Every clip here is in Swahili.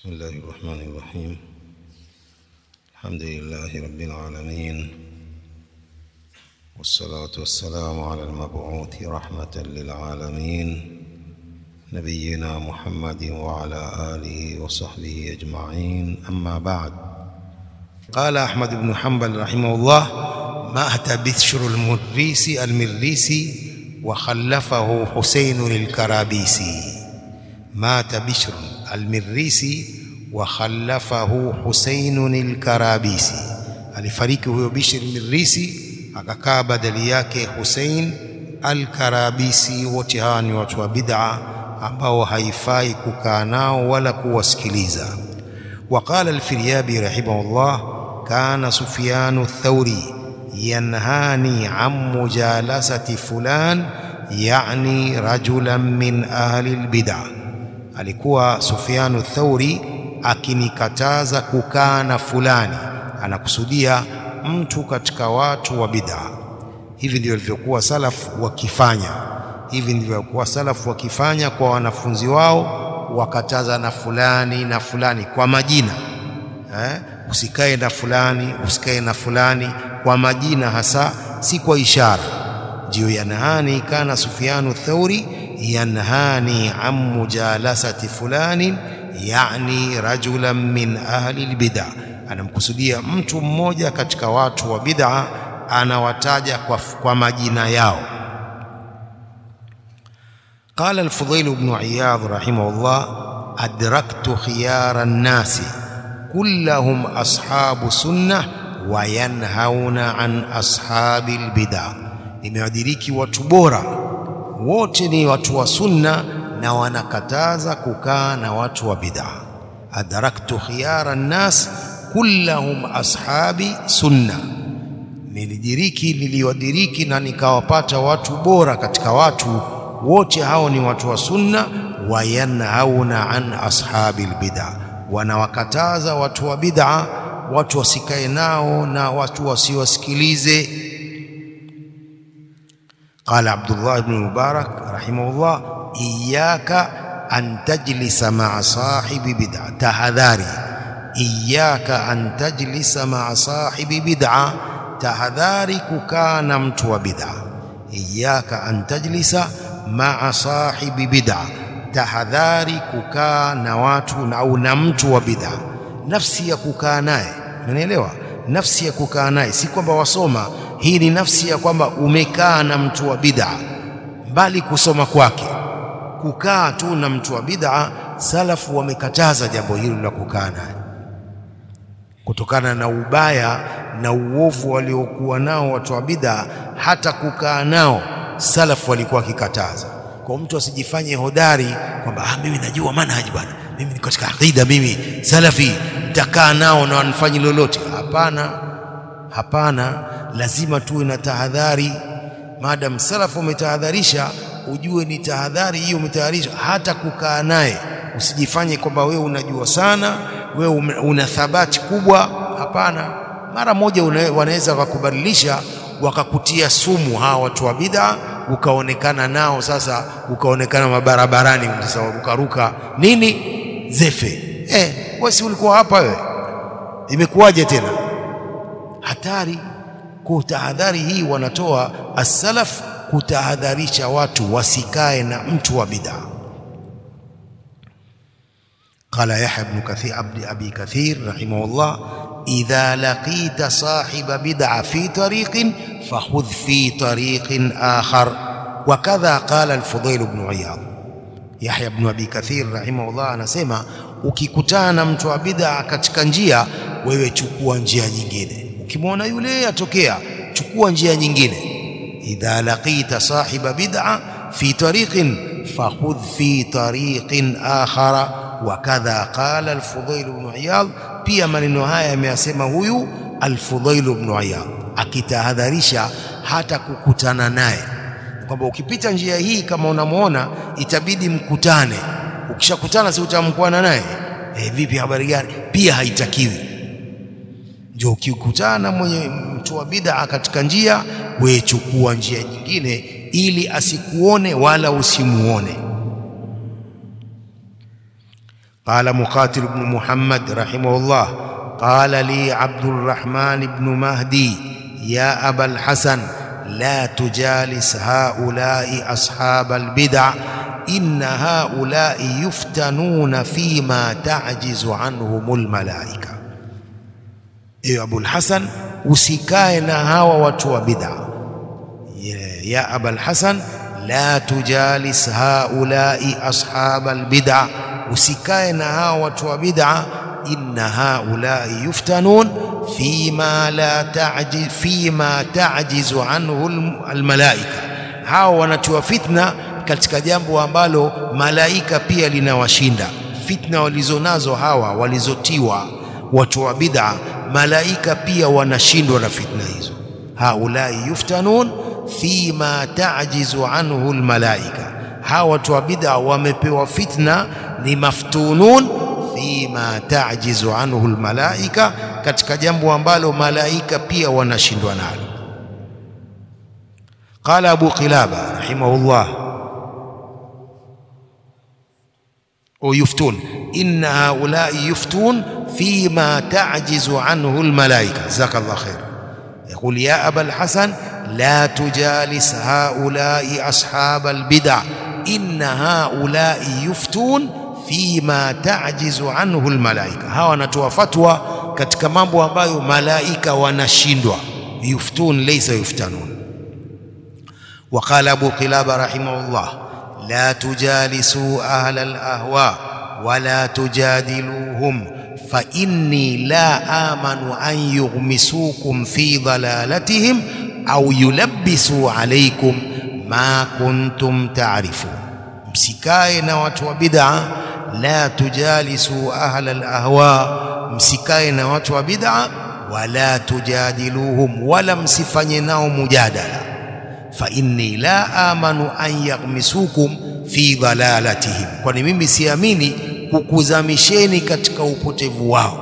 بسم الله الرحمن الرحيم الحمد لله رب العالمين والصلاة والسلام على المبعوث رحمة للعالمين نبينا محمد وعلى آله وصحبه أجمعين أما بعد قال أحمد بن حنبل رحمه الله مات بشر المريسي المريسي وخلفه حسين الكرابيسي مات بشر المريسي وخلفه حسين الكرابيسي alifariki huyo Bishr Mirisi akakaa badali yake Hussein al-Karabisi. Wote hawa ni watu wa bid'a ambao haifai kukaa nao wala kuwasikiliza. Waqala al-Firyabi rahimahullah, kana Sufyanu ath-Thawri yanhani an mujalasati fulan, yani rajulan min ahli al-bid'ah. Alikuwa Sufyanu ath-Thawri akinikataza kukaa na fulani, anakusudia mtu katika watu wa bid'a. Hivi ndivyo walivyokuwa salafu wakifanya, hivi ndivyo walikuwa salafu wakifanya kwa wanafunzi wao, wakataza na fulani na fulani kwa majina eh? Usikae na fulani, usikae na fulani kwa majina hasa, si kwa ishara. Ndiyo yanhani, kana Sufyanu Thauri yanhani an mujalasati fulani, yani rajulan min ahli albid'a anamkusudia mtu mmoja katika watu wa bid'a, anawataja kwa, kwa majina yao. Qala al-Fudayl ibn Iyad rahimahullah, adraktu khiyara an-nasi kullahum ashabu sunnah wa yanhauna an ashabi al-bid'a, nimewadiriki watu bora wote ni watu wa sunna na wanakataza kukaa na watu wa bid'a. Adraktu khiyara an-nas kullahum ashabi sunna, nilidiriki niliwadiriki na nikawapata watu bora katika watu wote hao ni watu wa sunna. Wayanhauna an ashabi albid'a, wanawakataza watu wa bid'a, watu wasikae nao na watu wasiwasikilize. Qala Abdullah ibn Mubarak rahimahullah, iyyaka an tajlisa ma'a sahibi bid'a, tahadhari Iyaka an tajlisa maa sahibi bid'a, tahadhari kukaa na mtu wa bid'a. Iyaka an tajlisa maa sahibi bid'a, tahadhari kukaa na watu au na mtu wa bid'a. Nafsi ya kukaa naye, unanielewa? Nafsi ya kukaa naye si kwamba wasoma, hii ni nafsi ya kwamba umekaa na mtu wa bid'a, bali kusoma kwake, kukaa tu na mtu wa bid'a. Salafu wamekataza jambo hilo la kukaa naye kutokana na ubaya na uovu waliokuwa nao watu wa bid'a, hata kukaa nao salafu walikuwa wakikataza. Kwa mtu asijifanye hodari kwamba ah, mimi najua manhaji bwana, mimi niko katika aqida, mimi salafi, nitakaa nao na wanifanyi lolote. Hapana, hapana, lazima tuwe na tahadhari. Maadamu salafu umetahadharisha, ujue ni tahadhari hiyo umetahadharisha, hata kukaa naye usijifanye kwamba wewe unajua sana wewe una thabati kubwa. Hapana, mara moja wanaweza wakakubadilisha wakakutia sumu hawa watu wa bid'a, ukaonekana nao sasa, ukaonekana mabarabarani, sasa ukaruka nini zefe. Eh, wewe si ulikuwa hapa wewe, imekuwaje tena? Hatari. Kwa tahadhari hii wanatoa as-salaf kutahadharisha watu wasikae na mtu wa bid'a. Qala Yahya ibn Kathir abdi abi Kathir rahimahullah, idha laqita sahiba bid'a fi tariqin fakhudh fi tariqin akhar. Wa kadha qala al-Fudayl ibn Iyad. Yahya ibn abi Kathir rahimahullah anasema ukikutana na mtu wa bid'a katika njia, wewe chukua njia nyingine. Ukimwona yule atokea, chukua njia nyingine. Idha laqita sahiba bid'a fi tariqin fakhudh fi tariqin akhara wakadha qala al-Fudayl ibn Iyad. Pia maneno haya ameyasema huyu al-Fudayl ibn Iyad akitahadharisha hata kukutana naye, kwamba ukipita njia hii kama unamwona itabidi mkutane. Ukishakutana si utamkuana naye e, vipi, habari gani? Pia haitakiwi. Ndio ukikutana mwenye mtu wa bid'a katika njia, we chukua njia nyingine, ili asikuone wala usimuone. قال مقاتل بن محمد رحمه الله قال لي عبد الرحمن بن مهدي يا أبا الحسن لا تجالس هؤلاء أصحاب البدع إن هؤلاء يفتنون فيما تعجز عنهم الملائكة إيه أبو الحسن usikae na hawa watu wa bid'a ya aba alhasan la tujalis haulai ashab albid'a usikae na hawa watu wa bid'a inna haulai yuftanun fima la ta'jiz fima ta'jizu anhu almalaika hawa wanatiwa fitna katika jambo ambalo malaika pia linawashinda fitna walizonazo hawa walizotiwa watu wa bid'a malaika pia wanashindwa na fitna hizo haulai yuftanun fima ta'jizu anhu almalaika hawa watu wa bid'a wamepewa fitna ni maftunun fima ta'jizu anhu almalaika katika jambo ambalo malaika pia wanashindwa nalo قال أبو قلابة رحمه الله ويفتون إن هؤلاء يفتون فيما تعجز عنه الملائكة جزاك الله خير يقول يا أبا الحسن لا تجالس هؤلاء أصحاب البدع إن هؤلاء يفتون فيما تعجز عنه الملائكة hawa wanatoa fatwa katika mambo ambayo malaika wanashindwa yuftun laysa yuftanun وقال أبو قلابة رحمه الله لا تجالسوا أهل الأهواء ولا تجادلوهم فإني لا آمن أن يغمسوكم في ضلالتهم أو يلبسوا عليكم ما كنتم تعرفون msikae na watu wa bid'a la tujalisu ahla alahwa msikae na watu wa bid'a wala tujadiluhum wala msifanye nao mujadala fa inni la amanu an yaghmisukum fi dhalalatihim kwani mimi siamini kukuzamisheni katika upotevu wao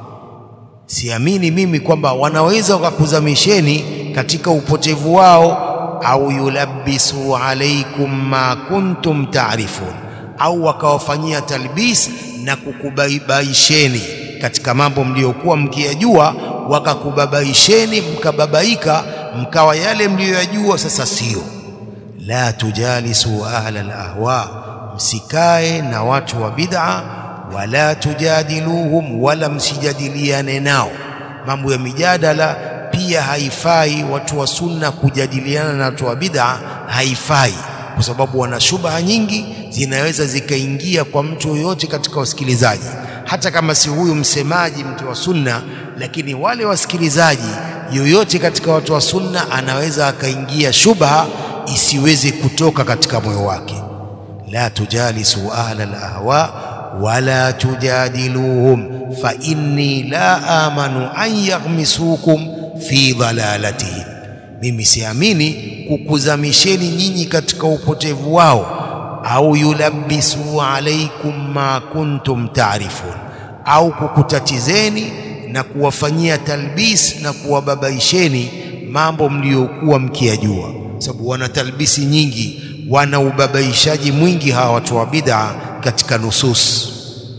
siamini mimi kwamba wanaweza wakakuzamisheni katika upotevu wao au yulabbisu alaikum ma kuntum taarifun au wakawafanyia talbis na kukubabaisheni katika mambo mliyokuwa mkiyajua wakakubabaisheni mkababaika mkawa yale mliyoyajua sasa sio la tujalisu ahla alahwa msikae na watu wa bid'a wala tujadiluhum wala msijadiliane nao mambo ya mijadala pia haifai watu wa sunna kujadiliana na watu wa bid'a haifai kwa sababu wana shubha nyingi zinaweza zikaingia kwa mtu yoyote katika wasikilizaji hata kama si huyu msemaji mtu wa sunna lakini wale wasikilizaji yoyote katika watu wa sunna anaweza akaingia shubha isiweze kutoka katika moyo wake la tujalisu ahla alahwa wala tujadiluhum fa inni la amanu an yaghmisukum fi dhalalatihim mimi siamini kukuzamisheni nyinyi katika upotevu wao au yulabbisu alaikum ma kuntum taarifun au kukutatizeni na kuwafanyia talbis na kuwababaisheni mambo mliokuwa mkiyajua sababu wana talbisi nyingi wana ubabaishaji mwingi hawa watu wa bid'a katika nusus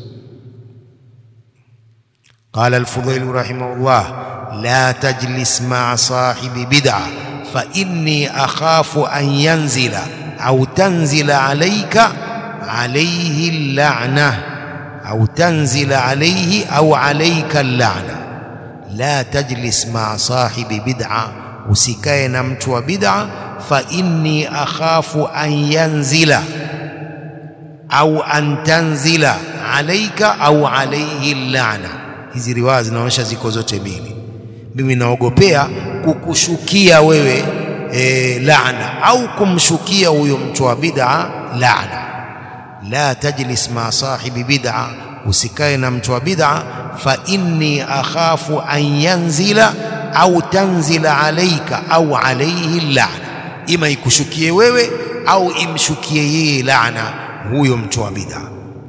قال الفضيل رحمه الله لا تجلس مع صاحب بدعة فإني أخاف أن ينزل أو تنزل عليك عليه اللعنة أو تنزل عليه أو عليك اللعنة لا تجلس مع صاحب بدعة usikae na mtu wa bid'a fa inni akhafu an yanzila au an tanzila alaika au alaihi lana hizi riwaya zinaonyesha ziko zote mbili mimi naogopea kukushukia wewe e, laana au kumshukia huyo mtu wa bid'a laana la tajlis ma sahibi bid'a usikae na mtu wa bid'a fa inni akhafu an yanzila au tanzila alaika au alaihi laana ima ikushukie wewe au imshukie yeye laana huyo mtu wa bid'a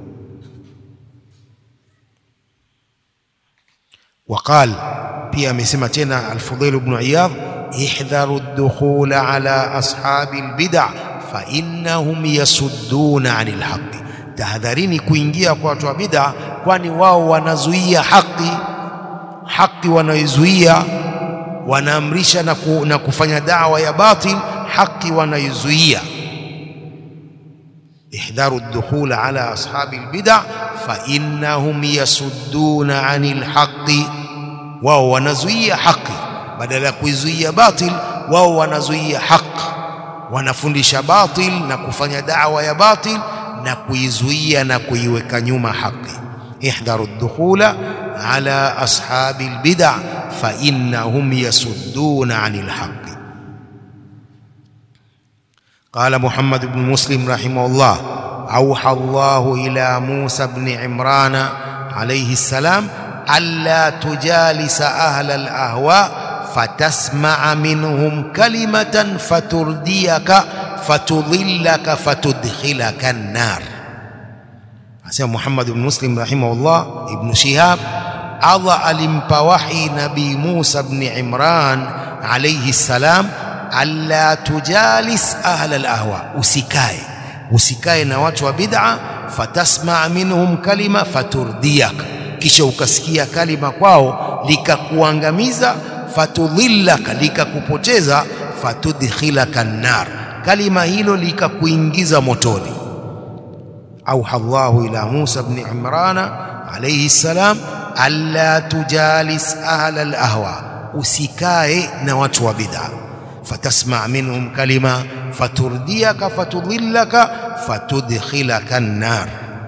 وقال pia amesema tena al-Fudhail ibn Iyadh ihdharu ad-dukhul ala ashabi al-bid'a fa innahum yasudduna 'anil haqq tahadharini kuingia kwa watu wa bid'a, kwani wao wanazuia haki, haki wanaizuia, wanaamrisha na, ku, na kufanya dawa ya batil, haki wanaizuia. ihdharu ad-dukhul ala ashabi al-bid'a fa innahum yasudduna 'anil haqqi, wao wanazuia haki badala ya kuizuia batil, wao wanazuia haki, wanafundisha batil na kufanya dawa ya batil na kuizuia na kuiweka nyuma haki. ihdharu ad-dukhula ala ashabi al-bid'a fa innahum yasudduna 'anil haqqi. قال محمد بن مسلم رحمه الله أوحى الله إلى موسى بن عمران عليه السلام ألا تجالس أهل الأهواء فتسمع منهم كلمة فترديك فتضلك فتدخلك النار أسمى محمد بن مسلم رحمه الله ابن شهاب أضع لمبوحي نبي موسى بن عمران عليه السلام alla tujalis ahla alahwa, usikae usikae na watu wa bid'a. Fatasmaa minhum kalima faturdiak, kisha ukasikia kalima kwao likakuangamiza. Fatudhillaka, likakupoteza. Fatudkhilaka nnar, kalima hilo likakuingiza motoni. Auha Allahu ila Musa bni Imrana alayhi salam alla tujalis ahla alahwa, usikae na watu wa bid'a fatasma minhum kalima faturdiyaka fatudhillaka fatudkhilaka an-nar.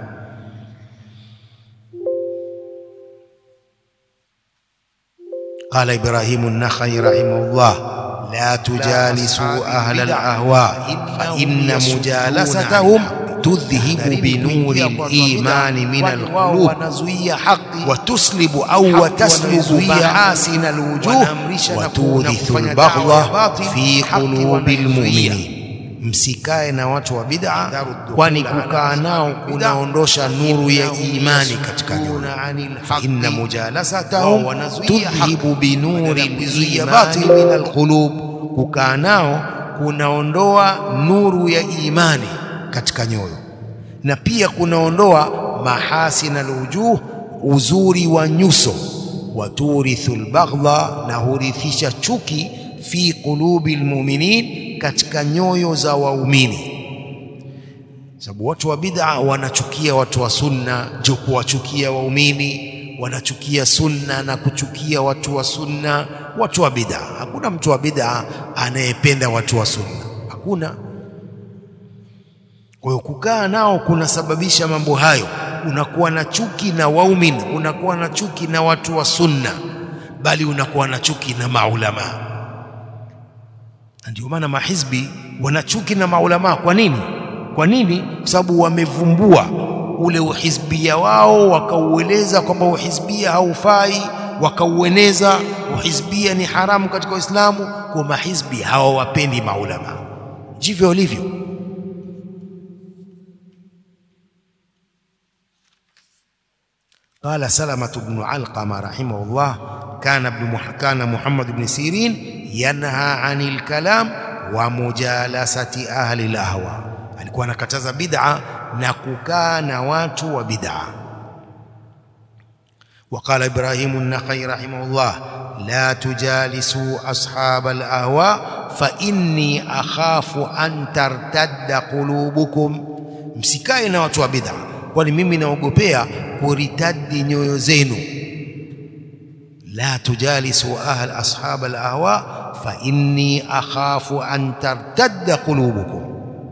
Qala Ibrahimu an-Nakhai rahimahullah la tujalisu ahla al-ahwa fa inna mujalasatahum tudhhibu binuri al-imani min al-qulub wa tuslibu au wa taslubu mahasina al-wujuh wa turithu al-baghdha fi qulubi al-mu'minin. Msikae na watu wa bid'a, kwani kukaa nao kunaondosha nuru ya imani katika nyoyo. Fa inna mujalasatahum tudhhibu binuri al-imani min al-qulub, kukaa nao kunaondoa nuru ya imani katika nyoyo na pia kunaondoa mahasin alwujuh, uzuri wa nyuso. Waturithu albaghdha, na hurithisha chuki. Fi qulubi almu'minin, katika nyoyo za waumini. Sababu watu wa bid'a wanachukia watu wa sunna juu kuwachukia waumini, wanachukia sunna na kuchukia watu wa sunna. Watu wa bid'a, hakuna mtu wa bid'a anayependa watu wa sunna, hakuna. Kwa hiyo kukaa nao kunasababisha mambo hayo. Unakuwa na chuki na waumini, unakuwa na chuki na watu wa sunna, bali unakuwa na chuki na maulama. Na ndio maana mahizbi wana chuki na maulama. Kwa nini? Kwa nini? Kwa sababu wamevumbua ule uhizbia wao, wakaueleza kwamba uhizbia haufai, wakaueneza uhizbia ni haramu katika Uislamu. Kwa mahizbi hawawapendi maulama, ndivyo walivyo. Qala Salamatu bnu Alqama rahimahullah kana ibn kana Muhammad ibn Sirin yanha anil kalam wa mujalasati ahli lahwa, alikuwa anakataza bid'a na kukaa na watu wa bid'a. Wa qala Ibrahimu an-Nakhai rahimahullah la tujalisu ashab al-ahwa fa inni akhafu an tartadda qulubukum, msikae na watu wa bid'a kwani mimi naogopea kuritadi nyoyo zenu. la tujalisu ahl ashab alahwa fa inni akhafu an tartadda qulubukum.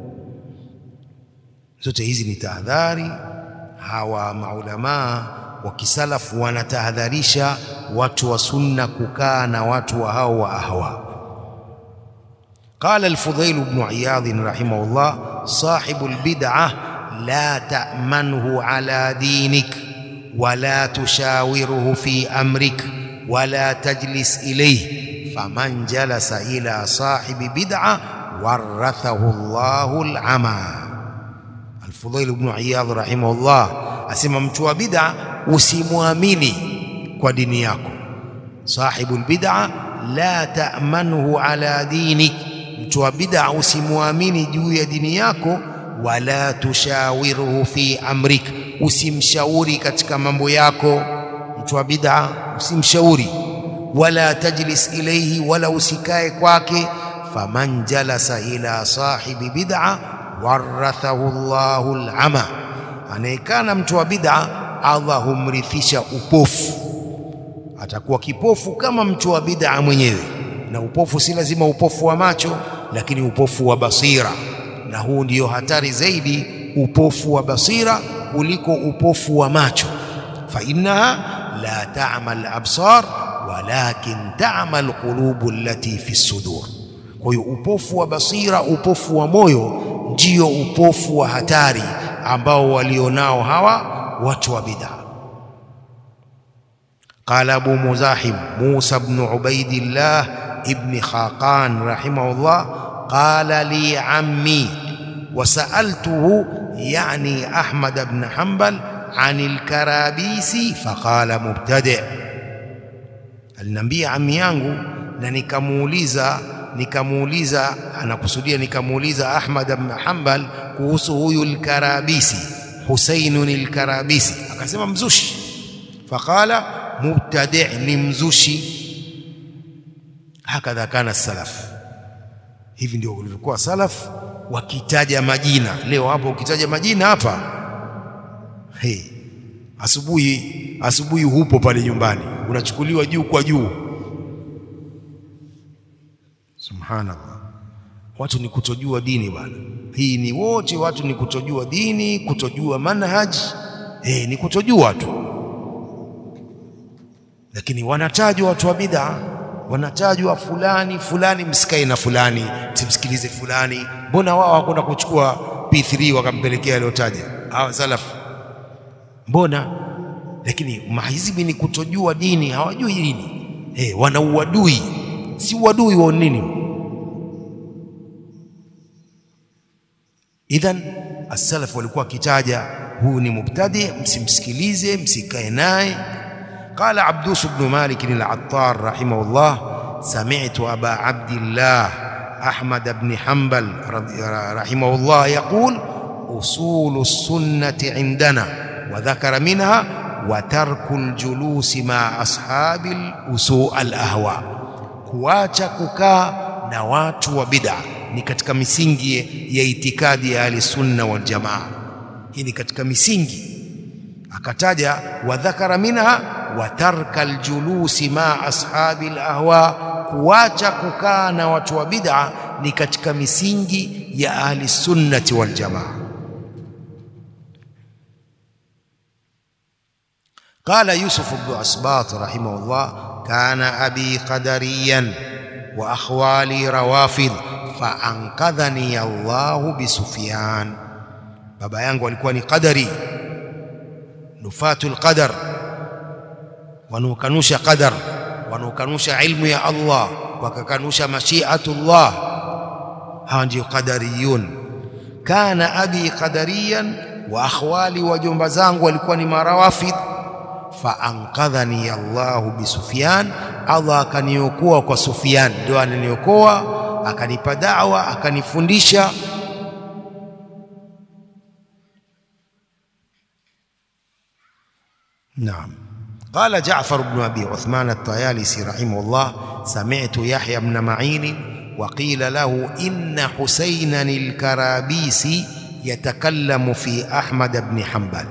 Zote hizi ni tahadhari. Hawa maulamaa wa kisalafu wanatahadharisha watu wa sunna kukaa na watu wa hao wa ahwa. Qala al-Fudhail ibn Iyadh rahimahullah sahibu al-bid'ah la ta'manhu ala dinik wala tushawiruhu fi amrik wala tajlis ilayhi faman jalasa ila sahibi bid'a warathahu Allahu al-ama. Al-Fudhail ibn Iyadh rahimahullah asema mtu wa bid'a usimwamini kwa dini yako. Sahibu al-bid'a la ta'manhu ala dinik, mtu wa bid'a usimwamini juu ya dini yako wala tushawirhu fi amrik, usimshauri katika mambo yako. Mtu wa bid'a usimshauri, wala tajlis ilayhi, wala usikae kwake. Faman jalasa ila sahibi bid'a warathahu Allahu al-ama, anayekana mtu wa bid'a Allah humrithisha upofu, atakuwa kipofu kama mtu wa bid'a mwenyewe. Na upofu si lazima upofu wa macho, lakini upofu wa basira, na huu ndiyo hatari zaidi, upofu wa basira kuliko upofu wa macho. Fa innaha la ta'ma al-absar walakin ta'ma al-qulubu allati fi sudur. Kwa hiyo upofu wa basira, upofu wa moyo ndio upofu wa hatari ambao walionao hawa watu wa bid'a. Qala Abu Muzahim Musa ibn Ubaidillah ibn Khaqan rahimahullah qala li ammi wa sa'altuhu yani Ahmad ibn Hanbal an al-Karabisi faqala mubtadi', aliniambia ammi yangu na nikamuuliza nikamuuliza anakusudia nikamuuliza Ahmad ibn Hanbal kuhusu huyu al-Karabisi Husainun al-Karabisi akasema mzushi. Faqala mubtadi' ni mzushi. Hakadha kana salaf, hivi ndio walivyokuwa salaf wakitaja majina. Leo hapo ukitaja majina hapa hey, asubuhi asubuhi hupo pale nyumbani unachukuliwa juu kwa juu. Subhanallah, watu ni kutojua dini bwana. Hii ni wote watu ni kutojua dini, kutojua manhaji eh, ni kutojua tu, lakini wanatajwa watu wa bid'a, wanatajwa fulani fulani, msikae na fulani, msimsikilize fulani. Mbona wao hakuna kuchukua P3 wakampelekea aliyotaja hawa salafu? Mbona? Lakini mahizbi ni kutojua dini, hawajui dini eh, wana uadui. Si uadui wa nini? Idhan as-salaf walikuwa wakitaja huyu ni mubtadi, msimsikilize, msikae naye. Qala Abdus ibn Malik al-Attar rahimahullah, sami'tu Aba Abdillah Ahmad ibn Hanbal rahimahullah yaqul usulu sunnati indana wa dhakara minha wa tarku al-julusi ma ashabi al-usu al-ahwa, kuacha kukaa na watu wa bid'a ni katika misingi ya itikadi ya ahli sunna wal jamaa. Hii ni katika misingi, akataja wa dhakara minha wa tarka aljulusi ma ashabi alahwa, kuacha kukaa na watu wa bid'a ni katika misingi ya ahli sunnati wal jamaa. Qala Yusuf ibn Asbat rahimahullah, kana abi qadariyan wa akhwali rawafidh faankadhani Allahu bisufyan, baba yangu alikuwa ni qadari, nufatul qadar, wanaokanusha qadar, wanaokanusha ilmu ya Allah, wakakanusha mashiatullah. Hawa ndio qadariyun. Kana abi qadariyan wa akhwali, wajomba zangu walikuwa ni marawafidh. Faankadhani Allahu bisufyan, Allah akaniokoa kwa Sufyan, ndio ananiokoa akanipa da'wa akanifundisha. Naam, qala Ja'far ibn Abi Uthman at-Tayalisi rahimahullah, sami'tu Yahya ibn Ma'in wa qila lahu inna Husaynan al-Karabisi yatakallamu fi Ahmad ibn Hanbal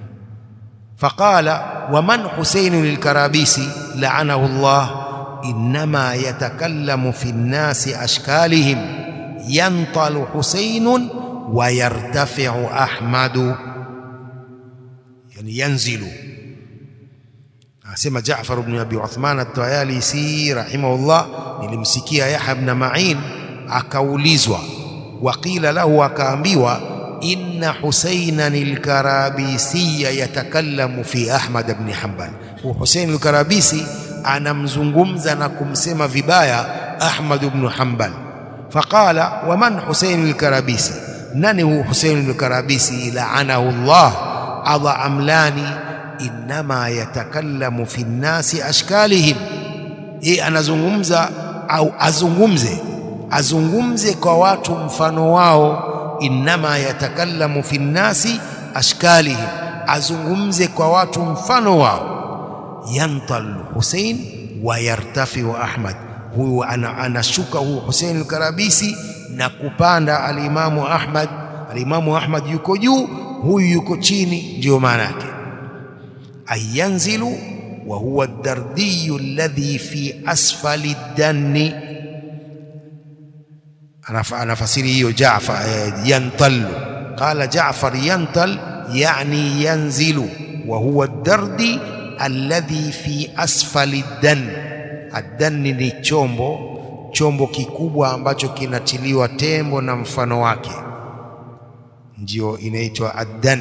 faqala wa man Husaynun al-Karabisi la'anahu Allah innama yatakallamu fi nnasi ashkalihim yantalu Husainun wa yartafiu Ahmadu, yani yanzilu. Anasema Jaafar ibn Abi Uthman at-Tayalisi rahimahullah, nilimsikia Yahya ibn Ma'in akaulizwa, waqila lahu, akaambiwa inna Husainan al-Karabisiya yatakallamu fi Ahmad ibn Hanbal. Husain al-Karabisi anamzungumza na kumsema vibaya Ahmad ibn Hanbal. Faqala wa man Husain al-Karabisi, nani hu Husain al-Karabisi? Laanahu Allah, Allah amlani. Innama yatakallamu fi nnasi ashkalihim, yeye anazungumza au azungumze azungumze kwa watu mfano wao, innama yatakallamu fi nnasi ashkalihim, azungumze kwa watu mfano wao. Yantal Husein wa yartafiu Ahmad, huyu anashuka huyu Husein al-Karabisi na kupanda alimamu Ahmad. Alimamu Ahmad yuko juu, huyu yuko chini, ndiyo maana yake ayanzilu wa huwa ad-dardiyu alladhi fi asfali danni anafasiri hiyo Jaafar yantallu qala Jaafar yantal yani yanzilu wa huwa ad-dardi alladhi fi asfali dan ad-danni ni chombo chombo kikubwa ambacho kinatiliwa tembo na mfano wake ndio inaitwa ad-dan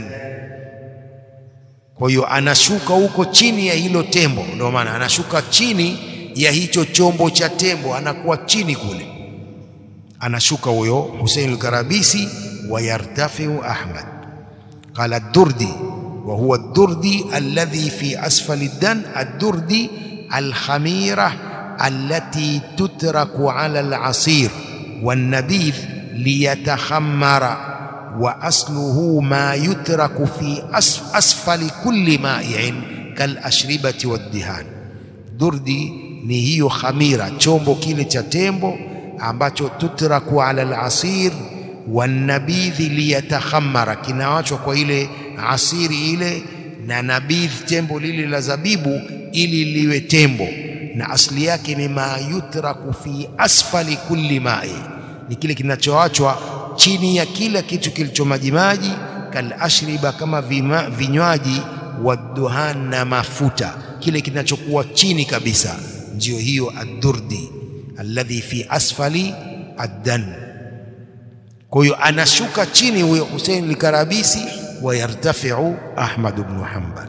kwa hiyo anashuka huko chini ya hilo tembo ndio maana anashuka chini ya hicho chombo cha tembo anakuwa chini kule anashuka huyo Hussein al-Karabisi wa yartafiu Ahmad qala ad-Durdi wa huwa ad-Durdi alladhi fi asfali dan ad-Durdi al-khamira allati tutraku ala al-asir wan-nabidh liyatakhammara wa asluhu ma yutraku fi asfali kulli ma'i'in kal-ashribati wad-dihan Durdi ni hiyo khamira chombo kile cha tembo ambacho tutraku ala al-asir wanabidhi liyatakhammara, kinawachwa kwa ile asiri ile na nabidh, tembo lile la zabibu, ili liwe tembo, na asli yake ni ma yutraku fi asfali kulli mai, ni kile kinachoachwa chini ya kila kitu kilicho majimaji, kal ashriba, kama vima, vinywaji, waduhan, na mafuta, kile kinachokuwa chini kabisa, ndio hiyo ad-durdi alladhi fi asfali addan. Kwa hiyo anashuka chini huyo Hussein al-Karabisi, wa yartafiu Ahmad ibn Hanbal.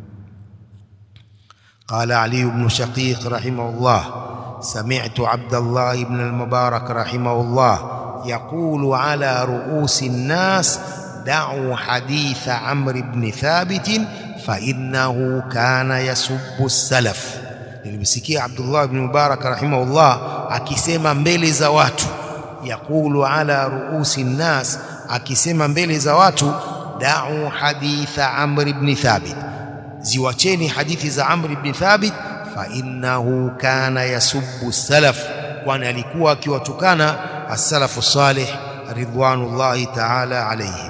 Qala Ali ibn Shaqiq rahimahullah, sami'tu Abdullah ibn al-Mubarak rahimahullah yaqulu ala ru'usi an-nas da'u haditha Amr ibn Thabit fa innahu kana yasubbu as-salaf Nilimsikia Abdullah ibn Mubarak rahimahullah akisema mbele za watu, yaqulu ala ruusi nnas, akisema mbele za watu, da'u haditha Amr ibn Thabit, ziwacheni hadithi za Amr ibn Thabit, fa innahu kana yasubbu salaf, kwani alikuwa akiwatukana as-salafu salih ridwanullahi ta'ala alayhim.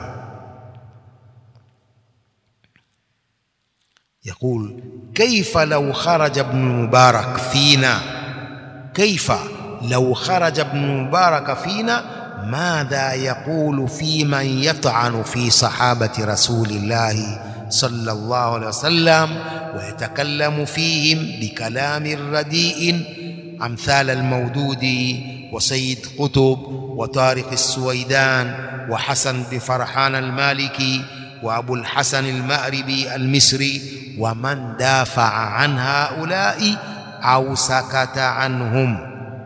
يقول كيف لو خرج ابن مبارك فينا كيف لو خرج ابن مبارك فينا ماذا يقول في من يطعن في صحابة رسول الله صلى الله عليه وسلم ويتكلم فيهم بكلام رديء أمثال المودودي وسيد قطب وطارق السويدان وحسن بن فرحان المالكي وأبو الحسن المأربي المصري ومن دافع عن هؤلاء أو سكت عنهم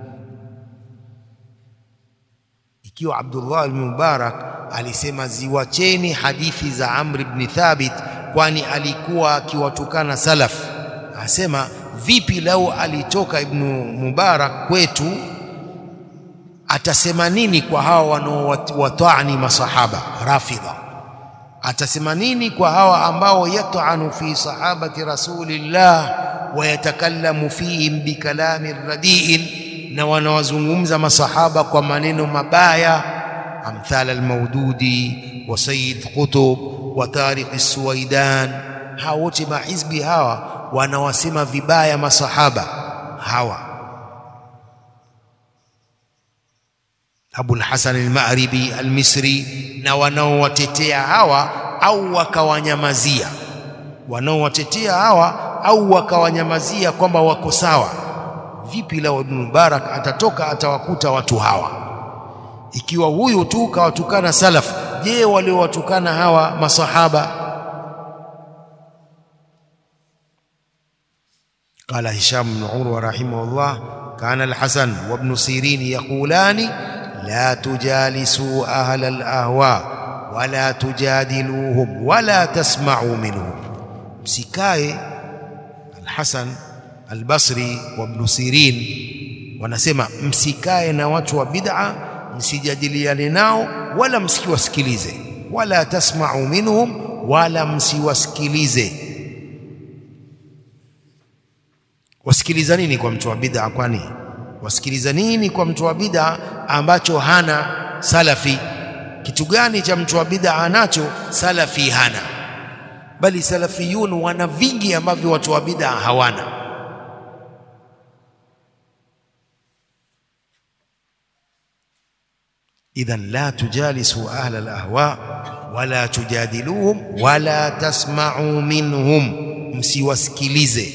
ikiwa Abdullah ibn Mubarak alisema ziwacheni hadithi za Amr ibn Thabit, kwani alikuwa akiwatukana salaf. Asema vipi lau alitoka Ibn Mubarak kwetu, atasema nini kwa hawa wanaowatani masahaba Rafidha? atasema nini kwa hawa ambao yat'anu fi sahabati rasulillah wa yatakallamu fihim bikalami radiin, na wanawazungumza masahaba kwa maneno mabaya, amthala almaududi wa sayyid qutub wa tariq as-suwaidan. Hawa wote mahizbi hawa wanawasema vibaya masahaba hawa Abul Hasan al-Ma'ribi al-Misri na wanaowatetea hawa au wakawanyamazia, wanaowatetea hawa au wakawanyamazia kwamba wako sawa. Vipi lao Ibn Mubarak atatoka atawakuta watu hawa? Ikiwa huyu tu kawatukana salaf, je, waliowatukana hawa masahaba? Qala Hisham bin Urwa rahimahullah, kana al-Hasan wa Ibn Sirin yaqulani la tujalisu ahla al-ahwa wala tujadiluhum wala tasma'u minhum, msikae. Al-Hasan al-Basri wa Ibn Sirin wanasema msikae na watu wa bid'a, msijadiliane nao wala msiwasikilize wala tasma'u minhum wala msiwasikilize wasikiliza nini kwa mtu wa bid'a kwani wasikiliza nini kwa mtu wa bid'a ambacho hana salafi kitu gani cha mtu wa bid'a anacho salafi hana bali salafiyun wana vingi ambavyo watu wa bid'a hawana idhan la tujalisu ahla alahwa wala tujadiluhum wala tasma'u minhum msiwasikilize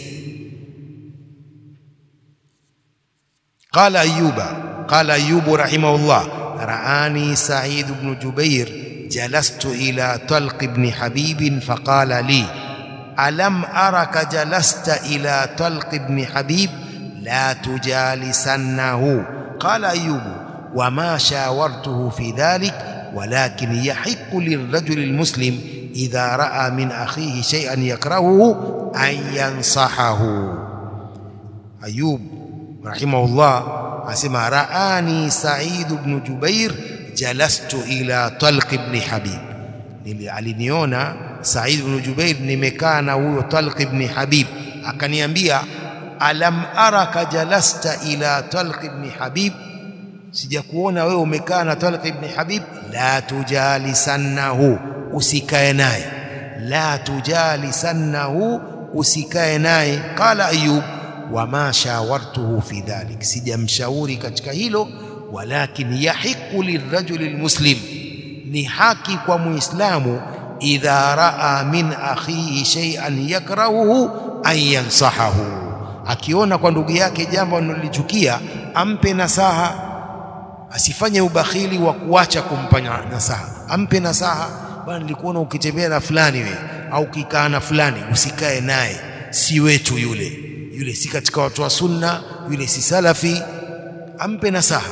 قال أيوب قال أيوب رحمه الله رآني سعيد بن جبير جلست إلى طلق بن حبيب فقال لي ألم أرك جلست إلى طلق بن حبيب لا تجالسنه قال أيوب وما شاورته في ذلك ولكن يحق للرجل المسلم إذا رأى من أخيه شيئا يكرهه أن ينصحه أيوب rahimahullah asema raani Said ibn Jubair jalastu ila Talq ibn Habib, nili aliniona Said ibn Jubair nimekaa na huyo Talq ibn Habib, akaniambia alam araka jalasta ila Talq ibn Habib, sijakuona wewe umekaa na Talq ibn Habib. La tujalisannahu, usikae naye. La tujalisannahu, usikae naye. Qala Ayub wama shawartuhu fi dhalik, sijamshauri katika hilo. Walakin yahiqu lirajuli lmuslim, ni haki kwa muislamu idha raa min akhihi shay'an yakrahuhu an yansahahu, akiona kwa ndugu yake jambo analolichukia ampe nasaha, asifanye ubakhili wa kuacha kumpa nasaha, ampe nasaha. Bwana, nilikuona ukitembea na fulani we au ukikaa na fulani, usikae naye, si wetu yule yule si katika watu wa sunna, yule si salafi, ampe nasaha.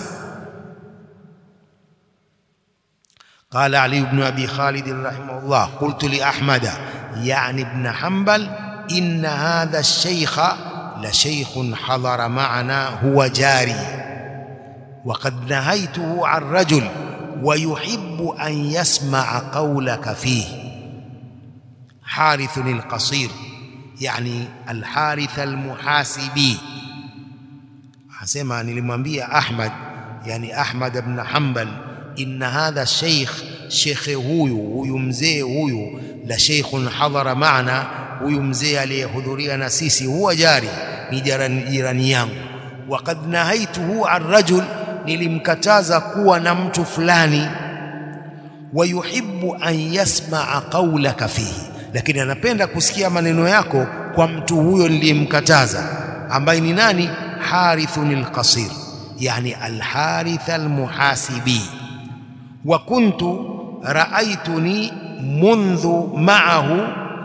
Qala Ali ibn Abi Khalid rahimahullah, qultu li Ahmada yani ibn Hanbal inna hadha ash-shaykha la shaykhun hadara ma'ana huwa jari wa qad nahaytuhu an rajul wa yuhibbu an yasma'a qawlaka fihi Harithun al-Qasir yani Alharith Almuhasibi asema, nilimwambia Ahmad, yani Ahmad ibn Hanbal, inna hadha sheikh, shekhe huyu huyu mzee huyu, la sheikhun hadhara maana, huyu mzee aliyehudhuria na sisi, huwa jari, ni jirani yangu. Wa qad nahaituhu an rajul, nilimkataza kuwa na mtu fulani. Wa yuhibbu an yasmaa qawlaka fihi lakini anapenda kusikia maneno yako kwa mtu huyo niliyemkataza, ambaye ni nani? Harithun alqasir, yani alharith almuhasibi. Wa kuntu raaituni mundhu ma'ahu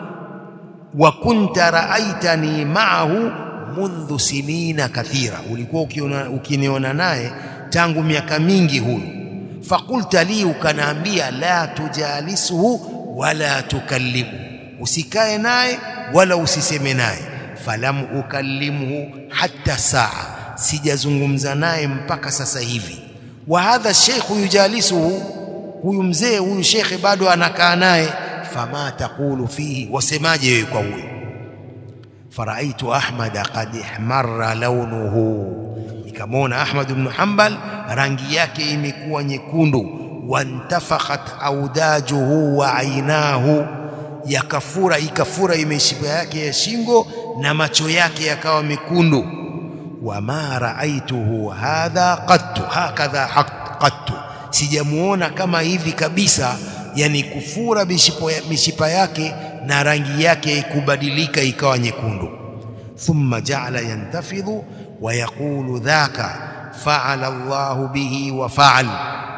wa kunta raaitani ma'ahu mundhu sinina kathira, ulikuwa ukiniona naye tangu miaka mingi huyu. Fakulta li, ukanaambia la tujalisuhu wala tukallimu usikae naye wala usiseme naye. Falam ukallimhu hatta saa, sijazungumza naye mpaka sasa hivi. Wa hadha sheikhu yujalisuhu, huyu mzee huyu shekhe bado anakaa naye. Fama taqulu fihi, wasemaje wewe kwa huyo? Faraaitu Ahmada qad ihmarra launuhu, nikamwona Ahmad ibn Hanbal rangi yake imekuwa nyekundu. Wantafakhat audajuhu wa ainahu yakafura ikafura imeshipa yake ya shingo na macho yake yakawa mekundu. Wama raaituhu hadha qattu hakadha qattu, sijamuona kama hivi kabisa, yani kufura mishipa yake na rangi yake kubadilika ikawa nyekundu. Thumma jaala yantafidhu wa yaqulu dhaka faala Allahu bihi wa faal,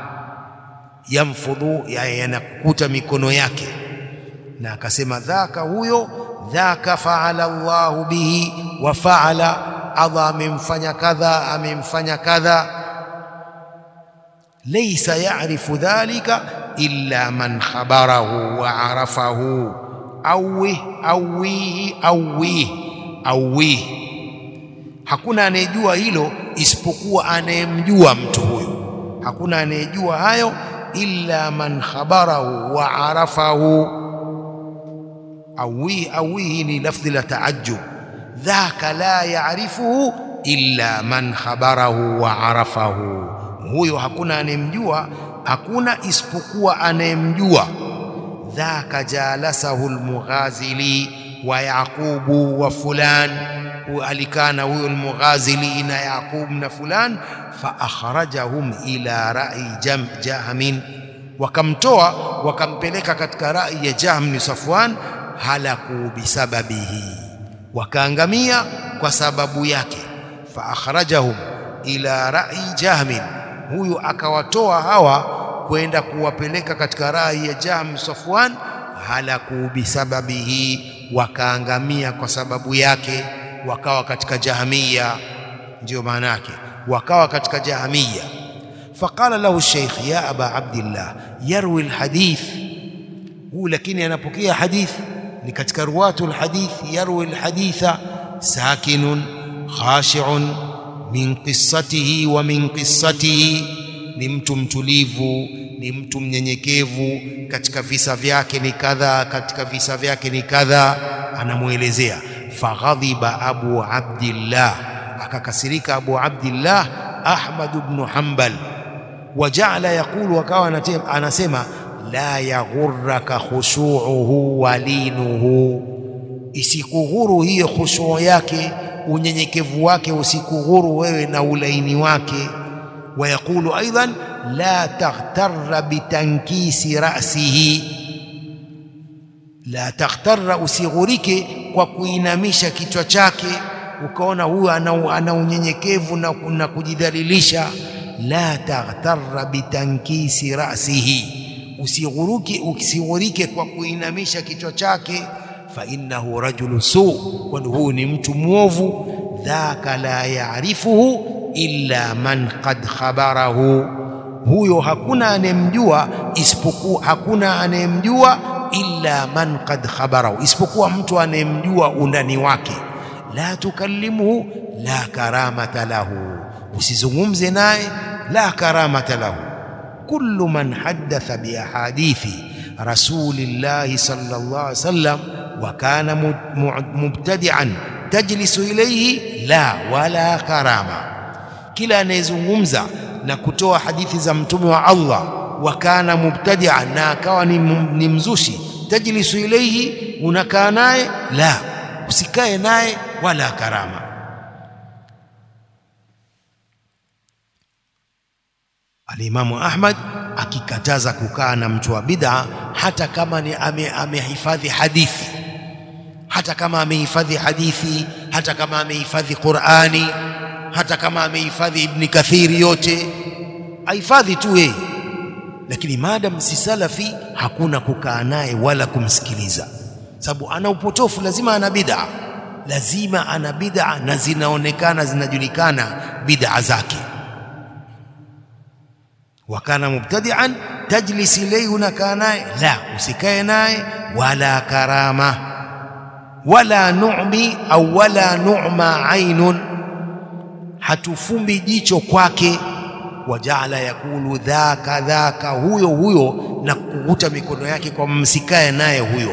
yamfudhu, yanakuta mikono yake na akasema dhaka huyo, dhaka faala Allahu bihi wa faala, Allah amemfanya kadha, amemfanya kadha. Laysa ya'rifu dhalika illa man khabarahu wa arafahu awih awihi awih awih, hakuna anayejua hilo isipokuwa anayemjua mtu huyo. Hakuna anayejua hayo illa man khabarahu wa arafahu awi awihi ni lafdhi la taajjub dhaka la ya'rifuhu illa man khabarahu wa arafahu huyo hakuna anemjua hakuna isipokuwa anayemjua dhaka jalasahu almughazili wa yaqubu wa fulan alikana huyo almughazili na yaqub na fulan fa akhrajahum ila ra'i jam jahmin wakamtoa wakampeleka katika rai ya Jahm ni Safwan halaku bisababihi wakaangamia kwa sababu yake fa akhrajahum ila rai Jahmin huyu akawatoa hawa kwenda kuwapeleka katika rai ya Jahm Safwan halaku bisababihi wakaangamia kwa sababu yake wakawa katika jahmiya ndio maana yake wakawa katika jahmiya faqala lahu sheikh ya aba abdillah yarwi alhadith huu lakini anapokea hadith ni katika ruwatu alhadith yarwi alhaditha sakinun khashi'un min qissatihi wa min qissatihi ni mtu mtulivu ni mtu mnyenyekevu katika visa vyake ni kadha katika visa vyake ni kadha anamuelezea faghadhiba abu abdillah akakasirika abu abdillah ahmad ibn hanbal wajaala yaqulu akawa anasema la yaghurraka khushu'uhu walinuhu isikughuru hiyo khushu' yake unyenyekevu wake usikughuru wewe na ulaini wake ويقول أيضا لا تغتر بتنكيس رأسه لا تغتر usighurike kwa kuinamisha kichwa chake ukaona huyu ana, ana unyenyekevu na, na kujidhalilisha la taghtarra bitankisi rasihi usighuruke usighurike kwa kuinamisha kichwa chake fa innahu rajulu su kwani huyu ni mtu mwovu dhaka la yaarifuhu illa man qad khabarahu huyo hakuna anemjua isipokuwa hakuna anemjua illa man qad khabarahu isipokuwa mtu anemjua undani wake la tukallimuhu la karamata lahu usizungumze naye la karamata lahu kullu man haddatha bi ahadithi rasulillahi sallallahu alaihi wasallam wa kana mubtadi'an tajlisu ilayhi la wala karama kila anayezungumza na kutoa hadithi za mtume wa Allah wakana mubtadia na akawa ni, ni mzushi tajlisu ilayhi unakaa naye la usikae naye wala karama Alimamu Ahmad akikataza kukaa na mtu wa bid'a hata kama ni amehifadhi ame hadithi hata kama amehifadhi hadithi hata kama amehifadhi Qur'ani hata kama amehifadhi Ibn Kathiri yote ahifadhi tu yeye, lakini maadam si salafi, hakuna kukaa naye wala kumsikiliza, sababu ana upotofu, lazima ana bid'a, lazima ana bid'a na zinaonekana zinajulikana bid'a zake. Wakana mubtadi'an tajlis ilayhi, unakaa naye la, usikae naye wala karama wala nu'mi au wala nu'ma ainun hatufumbi jicho kwake. Wajaala yakulu dhaka dhaka, huyo huyo, na kukuta mikono yake kwa msikae naye huyo.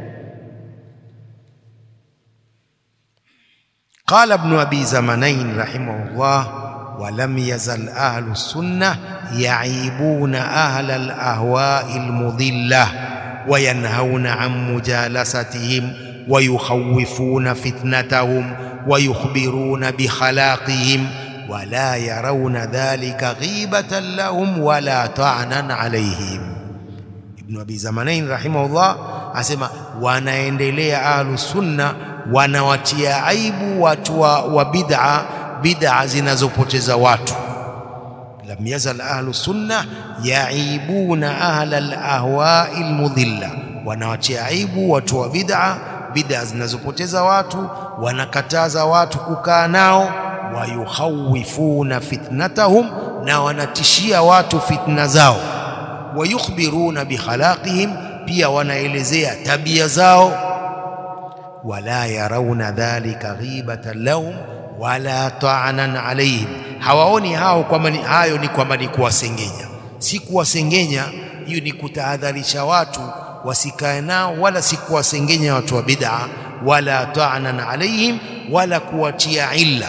Qala Ibn Abi Zamanain rahimahullah, walam yazal ahlu sunnah yaibuna ahla alahwai almudillah wayanhauna an mujalasatihim wayukhawifuna fitnatahum ويخبرون بخلاقهم ولا يرون ذلك غيبة لهم ولا طعنا عليهم Ibn Abi Zamanain rahimahullah asema wanaendelea ahlu sunna wanawatia aibu watu wa, wa bid'a bid'a zinazopoteza watu lam yazal ahlu sunna yaibuna ahla alahwai almudilla wanawatia aibu watu wa bid'a bid'a zinazopoteza watu wanakataza watu kukaa nao wayukhawifuna fitnatahum na wanatishia watu fitna zao wayukhbiruna bikhalaqihim pia wanaelezea tabia zao wala yarawna dhalika ghibatan lahum wala ta'anan alayhim hawaoni hao kwamba hayo ni kwamba ni kuwasengenya si kuwasengenya. Hiyo ni kutahadharisha watu wasikae nao, wala si kuwasengenya watu wa bid'a, wala ta'nan alaihim, wala kuwatia illa.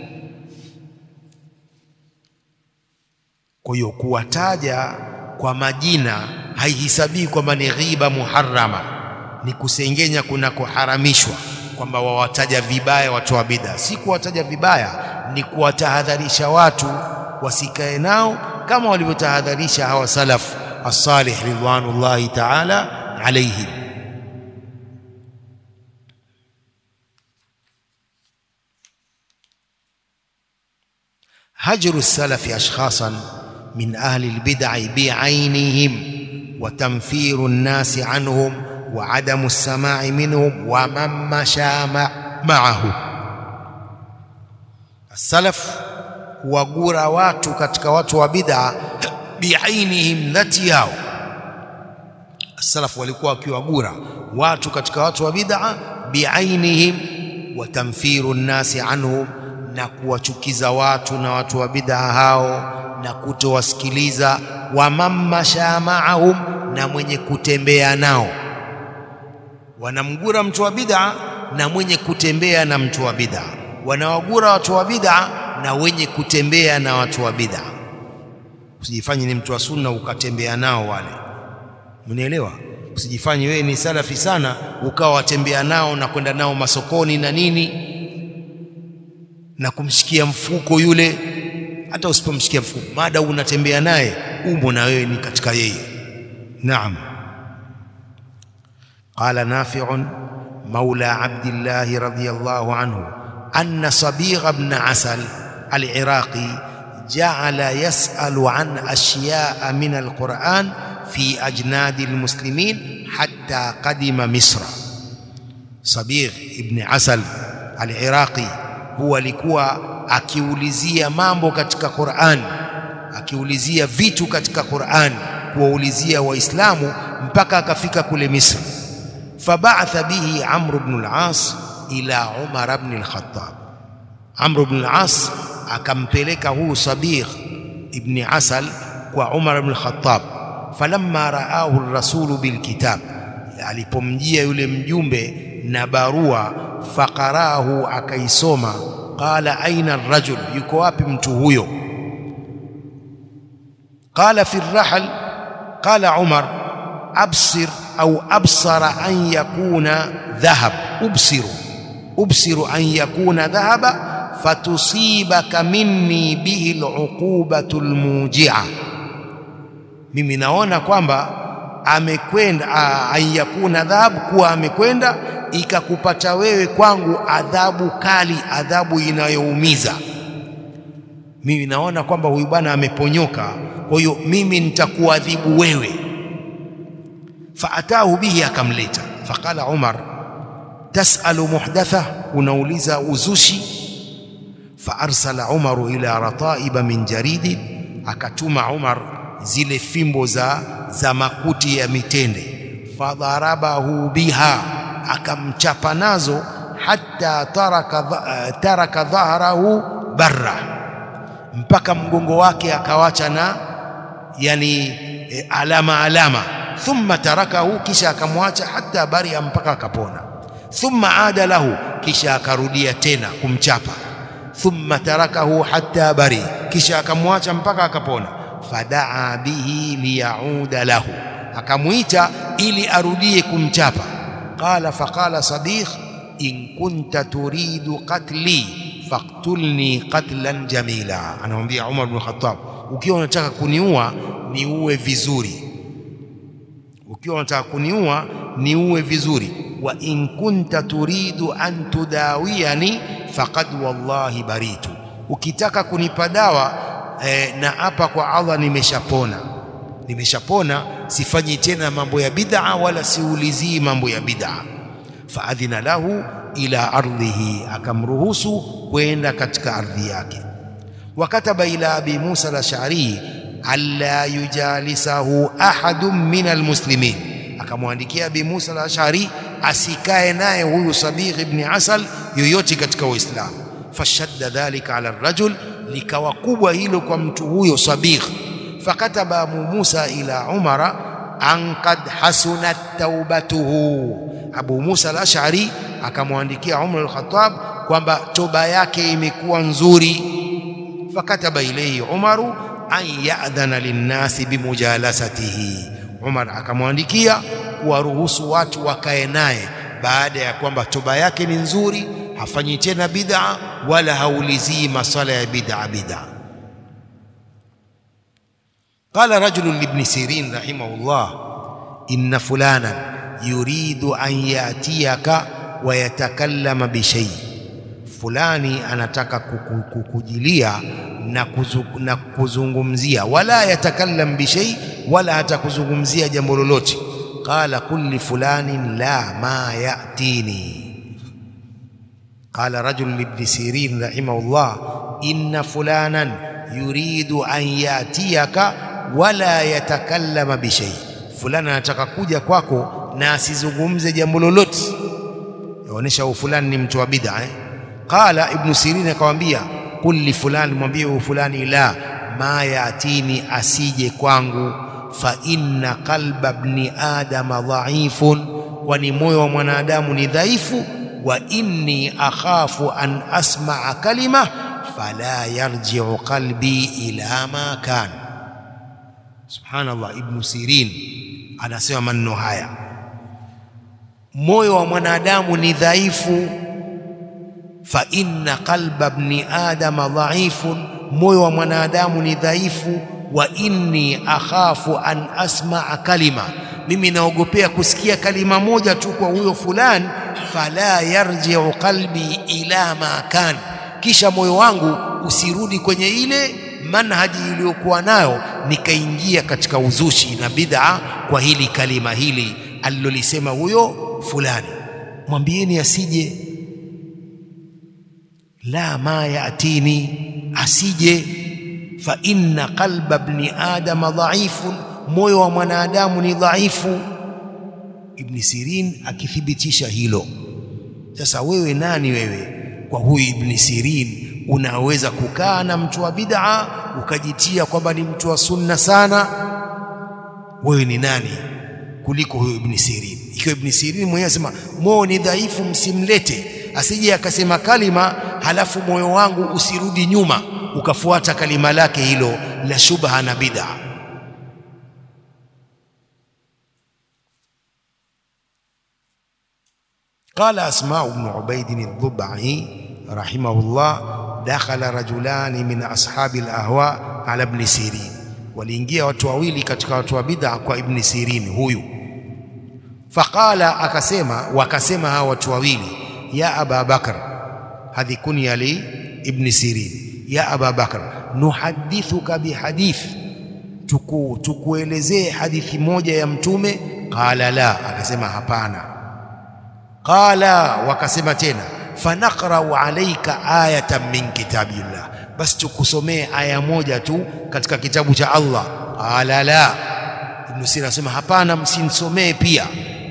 Kwa hiyo kuwataja kwa majina haihisabii kwamba ni ghiba muharrama, ni kusengenya kunakoharamishwa, kwamba wawataja vibaya watu wa bid'a. Si kuwataja vibaya, ni kuwatahadharisha watu wasikae nao, kama walivyotahadharisha hawa salaf as-salih ridwanullahi ta'ala alayhim. hajru salafi ashkhasan min ahli albid'i bi'ainihim wa tanfiru an-nasi anhum wa adamu as-sama'i minhum wa man masha ma'ahu. As-salaf kuwagura watu katika watu wa bid'a bi'ainihim, dhati yao. As-salaf walikuwa wakiwagura watu katika watu wa bid'a bi'ainihim wa tanfiru an-nasi anhum na kuwachukiza watu na watu wa bid'a hao na kutowasikiliza. wa mammasha maahum, na mwenye kutembea nao. Wanamgura mtu wa bid'a na mwenye kutembea na mtu wa bid'a, wanawagura watu wa bid'a na wenye kutembea na watu wa bid'a. Usijifanye ni mtu wa sunna ukatembea nao wale, mnielewa? Usijifanye wewe ni salafi sana ukawa watembea nao na kwenda nao masokoni na nini na kumshikia mfuko yule. Hata usipomshikia mfuko, mada unatembea naye, umo na wewe ni katika yeye. Naam. Qala Nafi'un maula Abdillahi radhiyallahu anhu anna Sabigh ibn Asal al-Iraqi ja'ala yas'alu an ashya'a min al-Qur'an fi ajnadi al-muslimin hatta qadima Misra. Sabigh ibn Asal al-Iraqi huwa alikuwa akiulizia mambo katika Qur'an, akiulizia vitu katika Qur'an, kuwaulizia Waislamu mpaka akafika kule Misri. Fabaatha bihi Amr ibn al-As ila Umar ibn al-Khattab. Amr ibn al-As akampeleka huu Sabigh ibn Asal kwa Umar ibn al-Khattab. Falamma raahu ar-rasulu bilkitab, alipomjia yule mjumbe na barua faqarahu akaisoma. Qala aina arrajul, yuko wapi mtu huyo? Qala fi rahl. Qala Umar absir au absara an yakuna dhahab, ubsiru ubsiru an yakuna dhahaba fatusibaka minni bihi aluqubatu almujia, mimi naona kwamba amekwenda an yakuna dhahab, kuwa amekwenda ikakupata wewe kwangu adhabu kali, adhabu inayoumiza. Mimi naona kwamba huyu bwana ameponyoka, kwa hiyo mimi nitakuadhibu wewe. Faatahu bihi, akamleta. Faqala Umar, tasalu muhdatha, unauliza uzushi. Faarsala Umaru ila rataiba min jaridi, akatuma Umar zile fimbo za, za makuti ya mitende. Fadharabahu biha akamchapa nazo hata taraka, taraka dhahrahu barra, mpaka mgongo wake akawacha na yani e, alama alama. Thumma tarakahu, kisha akamwacha hata baria, mpaka akapona. Thumma ada lahu, kisha akarudia tena kumchapa. Thumma tarakahu hata bari, kisha akamwacha mpaka akapona. Fadaa bihi liyauda lahu, akamwita ili arudie kumchapa Qala faqala Sabigh in kunta turidu qatli faqtulni qatlan jamila, anamwambia Umar bin Khattab, ukiwa unataka kuniua niue vizuri, ukiwa unataka kuniua niue vizuri. Wa in kunta turidu an tudawiyani faqad wallahi baritu, ukitaka kunipa dawa eh, na hapa kwa Allah nimeshapona nimeshapona sifanyi tena mambo ya bid'a wala siulizii mambo ya bid'a. Faadhina lahu ila ardhihi, akamruhusu kwenda katika ardhi yake. Wakataba ila abi Musa al-Ash'ari alla yujalisahu ahadun min almuslimin, akamwandikia abi Musa al-Ash'ari asikae naye huyu Sabigh ibn Asal yoyote katika Waislamu. Fashadda dhalika ala rajul, likawa kubwa hilo kwa mtu huyo Sabigh fakataba Abu Musa ila Umara an qad hasunat taubatuhu. Abu Musa al-Ash'ari akamwandikia Umar al-Khattab kwamba toba yake imekuwa nzuri. Fakataba ilayhi Umaru an ya'dhana linnasi bimujalasatihi, Umar akamwandikia kuwaruhusu watu wakae naye baada ya kwamba toba yake ni nzuri, hafanyi tena bid'a wala haulizii masala ya bid'a bid'a. Qala rajulun libni Sirin rahimahullah, inna fulanan yuridu an yatiyaka wa yatakallama bishay, fulani anataka kukujilia na, kuzu, na kuzungumzia, wala yatakallam bishay, wala hatakuzungumzia jambo lolote. Qala qul li fulanin la ma yatini. Qala rajulun libni Sirin rahimahullah, inna fulanan yuridu an yatiyaka wala yatakallama bishay, fulani anataka kuja kwako na asizungumze jambo lolote, yaonyesha huyu fulani ni mtu wa bid'a eh? Qala Ibnu Sirin akamwambia, qul li fulani, mwambie huyu fulani, la ma yatini, asije kwangu, fa inna qalba ibni adama dhaifun, kwani moyo wa mwanadamu ni dhaifu, wa inni akhafu an asmaa kalima fala yarji'u qalbi ila ma kana Subhanallah, Ibnu Sirin anasema maneno haya, moyo wa mwanadamu ni dhaifu. Fa inna qalba ibni adama dhaifun, moyo wa mwanadamu ni dhaifu. Wa inni akhafu an asmaa kalima, mimi naogopea kusikia kalima moja tu kwa huyo fulani. Fala yarji'u qalbi ila ma kan, kisha moyo wangu usirudi kwenye ile manhaji iliyokuwa nayo nikaingia katika uzushi na bid'a kwa hili kalima hili alilolisema huyo fulani. Mwambieni asije, la ma yatini, asije. Fa inna qalba ibni adama dhaifun, moyo wa mwanadamu ni dhaifu. Ibni Sirin akithibitisha hilo. Sasa wewe nani wewe kwa huyu Ibni Sirin unaweza kukaa na mtu wa bid'a ukajitia kwamba ni mtu wa sunna sana? Wewe ni nani kuliko huyo Ibn Sirin? Ikiwa Ibn Sirin mwenyewe asema moyo ni dhaifu, msimlete, asije akasema kalima halafu moyo wangu usirudi nyuma ukafuata kalima lake hilo la shubha na bid'a. Qala Asma ibn Ubaid ad-Dubai rahimahullah dakhala rajulani min ashabi al-ahwa ala ibn Sirin, waliingia watu wawili katika watu wa bid'a kwa Ibn Sirin huyu. Faqala, akasema wakasema hawa watu wawili, ya Aba Bakr, hadhi kunya li Ibn Sirin, ya Aba Bakr, nuhadithuka bihadith, tuku tukuelezee hadithi moja ya Mtume. Qala la, akasema hapana. Qala, wakasema tena fanaqrau alaika ayatan min kitabillah, basi tukusomee aya moja tu katika kitabu cha Allah. Qala la, Ibn Sirin anasema hapana, msinisomee pia.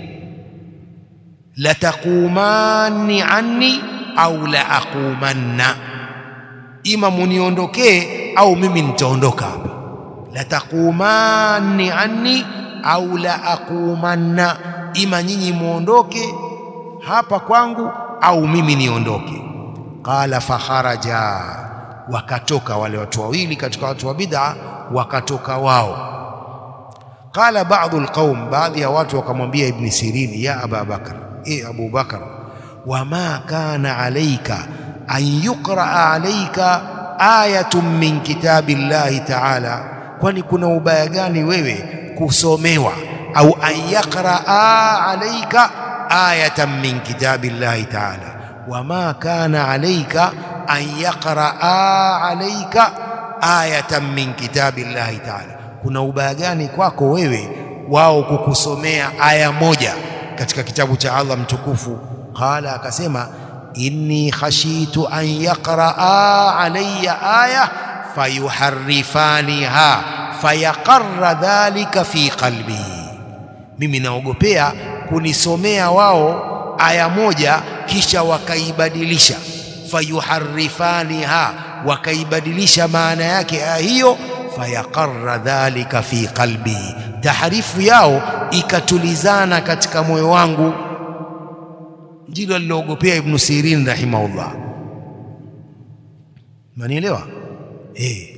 Lataqumanni anni au la aqumanna, ima muniondokee au mimi nitaondoka hapa. Lataqumanni anni au la aqumanna, ima nyinyi muondoke hapa kwangu au mimi niondoke. Qala fakharaja, wakatoka wale watu wawili katika watu wa bid'a, wakatoka wao. Qala ba'dhu alqaum, baadhi ya watu wakamwambia Ibn Sirin, ya Aba Bakr, e Abu Bakr, wama kana alayka an yuqraa alayka ayatun min kitabi llahi ta'ala, kwani kuna ubaya gani wewe kusomewa au an yaqraa alayka ayatan min kitabi llahi ta'ala wama kana alayka an yaqraa alayka ayatan min kitabi llahi ta'ala, kuna ubaya gani kwako wewe wao kukusomea aya moja katika kitabu cha Allah mtukufu? Qala, akasema inni khashitu an yaqraa alayya aya fayuharrifaniha fayaqarra dhalika fi qalbi, mimi naogopea kunisomea wao aya moja kisha wakaibadilisha, fayuharrifaniha, wakaibadilisha maana yake aya hiyo, fayaqarra dhalika fi qalbi, taharifu yao ikatulizana katika moyo wangu. Ndilo aliloogopea Ibnu Sirin rahimahullah. Manielewa eh?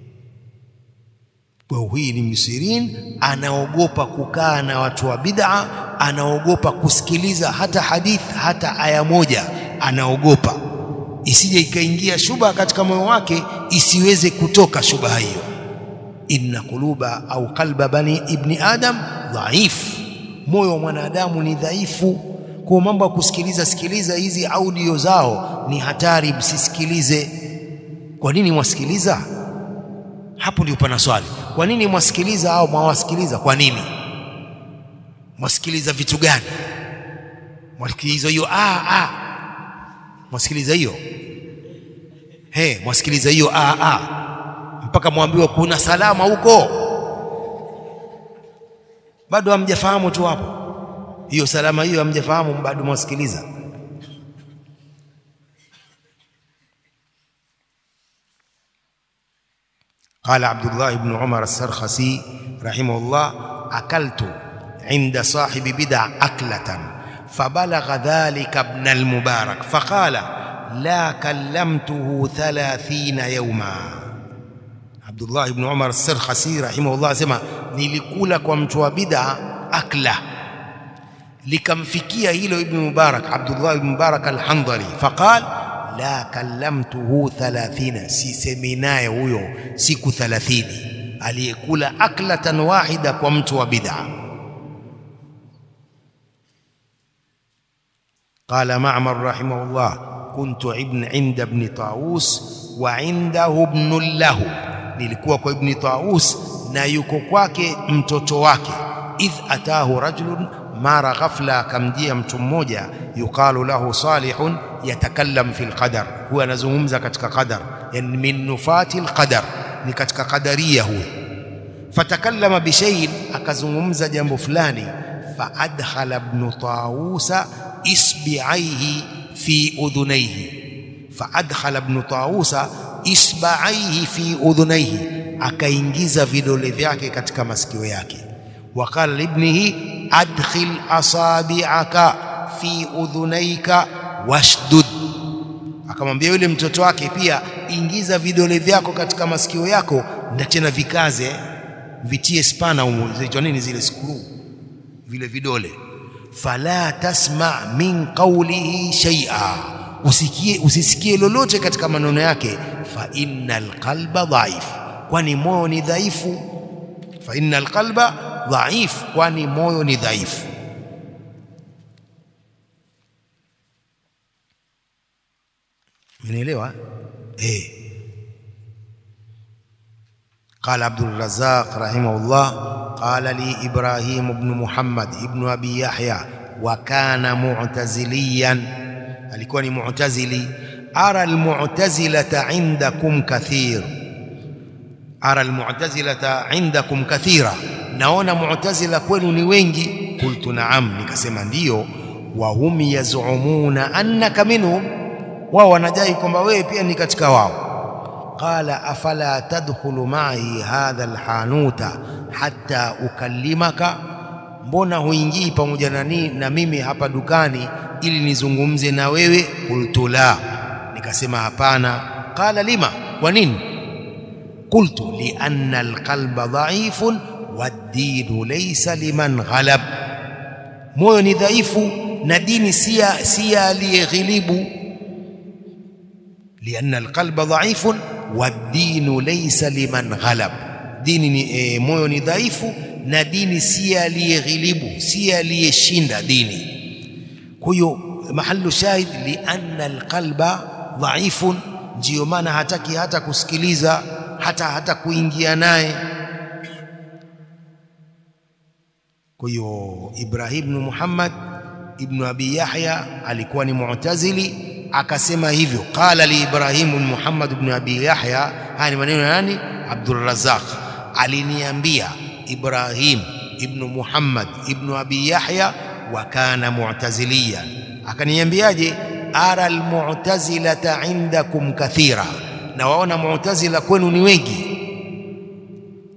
Kwa huyu ni Ibnu Sirin anaogopa kukaa na watu wa bid'a, anaogopa kusikiliza hata hadith hata aya moja, anaogopa isije ikaingia shubha katika moyo wake, isiweze kutoka shubha hiyo. Inna quluba au qalba bani ibni adam dhaif, moyo wa mwanadamu ni dhaifu. Kwa mambo ya kusikiliza sikiliza hizi audio zao ni hatari, msisikilize. Kwa nini mwasikiliza? Hapo ndio pana swali. Kwa nini mwasikiliza au mwawasikiliza? Kwa nini mwasikiliza vitu gani? Mwasikiliza hiyo ah, ah. Mwasikiliza hiyo he, mwasikiliza hiyo ah, ah. Mpaka mwambiwa kuna salama huko, bado hamjafahamu tu hapo. Hiyo salama hiyo hamjafahamu, bado mwasikiliza. Qala Abdullah ibn Umar as-Sarkhasi rahimahullah, akaltu inda sahibi bid'a aklatan fabalagha dhalika ibn al-Mubarak faqala la kallamtuhu thalathina yawma. Abdullah ibn Umar as-Sarkhasi rahimahullah asema nilikula kwa mtu wa bid'a akla, likamfikia hilo Ibn Mubarak, Abdullah ibn Mubarak al-Handhali, faqal la kallamtuhu thalathina, sisemi naye huyo siku thalathini, aliyekula aklatan wahida kwa mtu wa bid'a. Qala Ma'mar rahimahullah kuntu ibn inda ibn Tawus wa indahu ibnun lahu, nilikuwa kwa ibn Tawus na yuko kwake mtoto wake. Idh atahu rajulun, mara ghafla akamjia mtu mmoja, yuqalu lahu Salihun yatakallam fi lqadar, huwa anazungumza katika qadar, yani min nufati lqadar, ni katika qadaria huyo. Fatakallama bishaiin, akazungumza jambo fulani. Faadkhala ibn Tawusa isbi'aihi fi udhunaihi, faadkhala ibn Tawusa isba'aihi fi udhunaihi, akaingiza vidole vyake katika masikio yake. Waqala libnihi adkhil asabi'aka fi udhunaika washdud, akamwambia yule mtoto wake pia, ingiza vidole vyako katika masikio yako na tena vikaze, vitie spana humo, zinaitwa nini zile skuru, vile vidole fala tasma min qawlihi shay'a, usikie usisikie lolote katika maneno yake. Fa innal qalba dhaif, kwani moyo ni dhaifu. Fa innal qalba dhaif, kwani moyo ni dhaifu. Mnaelewa eh? Qala Abdul Razzaq rahimahullah qala li Ibrahim ibn Muhammad ibn Abi Yahya wa kana mu'taziliyan, alikuwa ni mu'tazili. Ara almu'tazilata indakum kathir, ara almu'tazilata indakum kathira, naona mu'tazila kwenu ni wengi. Qultu na'am, nikasema ndiyo. Wa hum yaz'umuna annaka minhum, wao wanadai kwamba wewe pia ni katika wao. Qala afala tadkhulu ma'i hadha alhanuta hatta ukallimaka, mbona huingii pamoja na, na mimi hapa dukani ili nizungumze na wewe? Qultu la, nikasema hapana. Qala lima, kwa nini? Qultu lianna alqalba dhaifun waddinu laysa liman ghalab, moyo ni dhaifu na dini si aliyeghilibu. Lianna alqalba dhaifun waddinu laysa liman ghalab dini ni e, moyo ni dhaifu na dini si aliyeghilibu, si aliyeshinda dini. Kwa hiyo mahalu shahid lianna alqalba dhaifun, ndiyo maana hataki hata kusikiliza hata hata kuingia naye. Kwa hiyo Ibrahim ibn Muhammad ibn Abi Yahya alikuwa ni mu'tazili, akasema hivyo. Qala li Ibrahim ibn Muhammad ibn Abi Yahya, haya ni maneno ya nani? Abdul Razzaq aliniambia Ibrahim ibnu Muhammad ibnu Abi Yahya wa kana mu'taziliyan, akaniambiaje? ara almu'tazilata indakum kathira, na waona mu'tazila kwenu ni wengi.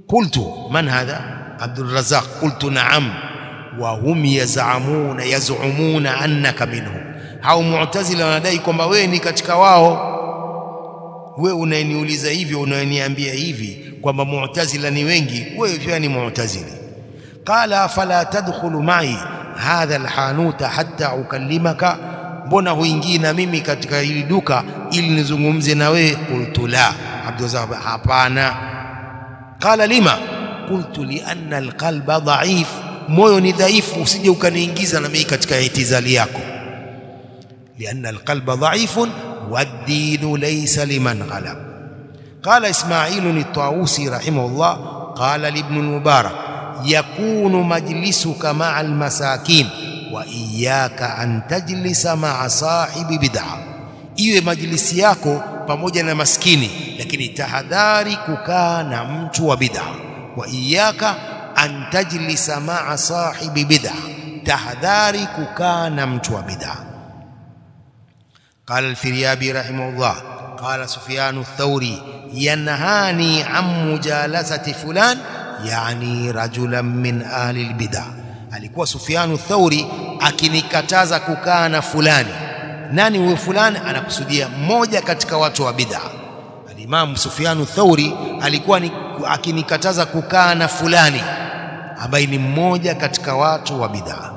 qultu man hadha Abdul Razzaq qultu na'am wa hum yaz'amuna yaz'umuna annaka minhum hao mu'tazila wanadai kwamba wewe ni katika wao wewe unaniuliza hivyo unaniambia hivi kwamba mu'tazila ni wengi wewe pia ni mu'tazili qala fala tadkhulu ma'i hadha alhanuta hatta ukallimaka mbona huingii na mimi katika hili duka ili nizungumze na wewe qultu la abduzahab hapana qala lima qultu li anna alqalba dha'if moyo ni dhaifu usije ukaniingiza na mimi katika itizali yako lianna alqalba dha'ifun والدين ليس لمن غلب قال إسماعيل الطاووسي رحمه الله قال لابن المبارك يكون مجلسك مع المساكين وإياك أن تجلس مع صاحب بدعة iwe majlisi yako pamoja na maskini lakini tahadhari kukaa na mtu wa bid'a wa iyaka an tajlisa ma'a sahibi bid'a tahadhari kukaa na mtu wa bid'a قال الفريابي رحمه الله قال سفيان الثوري ينهاني عن مجالسة فلان يعني رجلا من أهل البدع alikuwa Sufyanu Thauri akinikataza kukaa na fulani. Nani huyo fulani? Anakusudia mmoja katika watu wa bid'a. Alimamu Sufyanu Thauri alikuwa ni, akinikataza kukaa na fulani ambaye ni mmoja katika watu wa bid'a.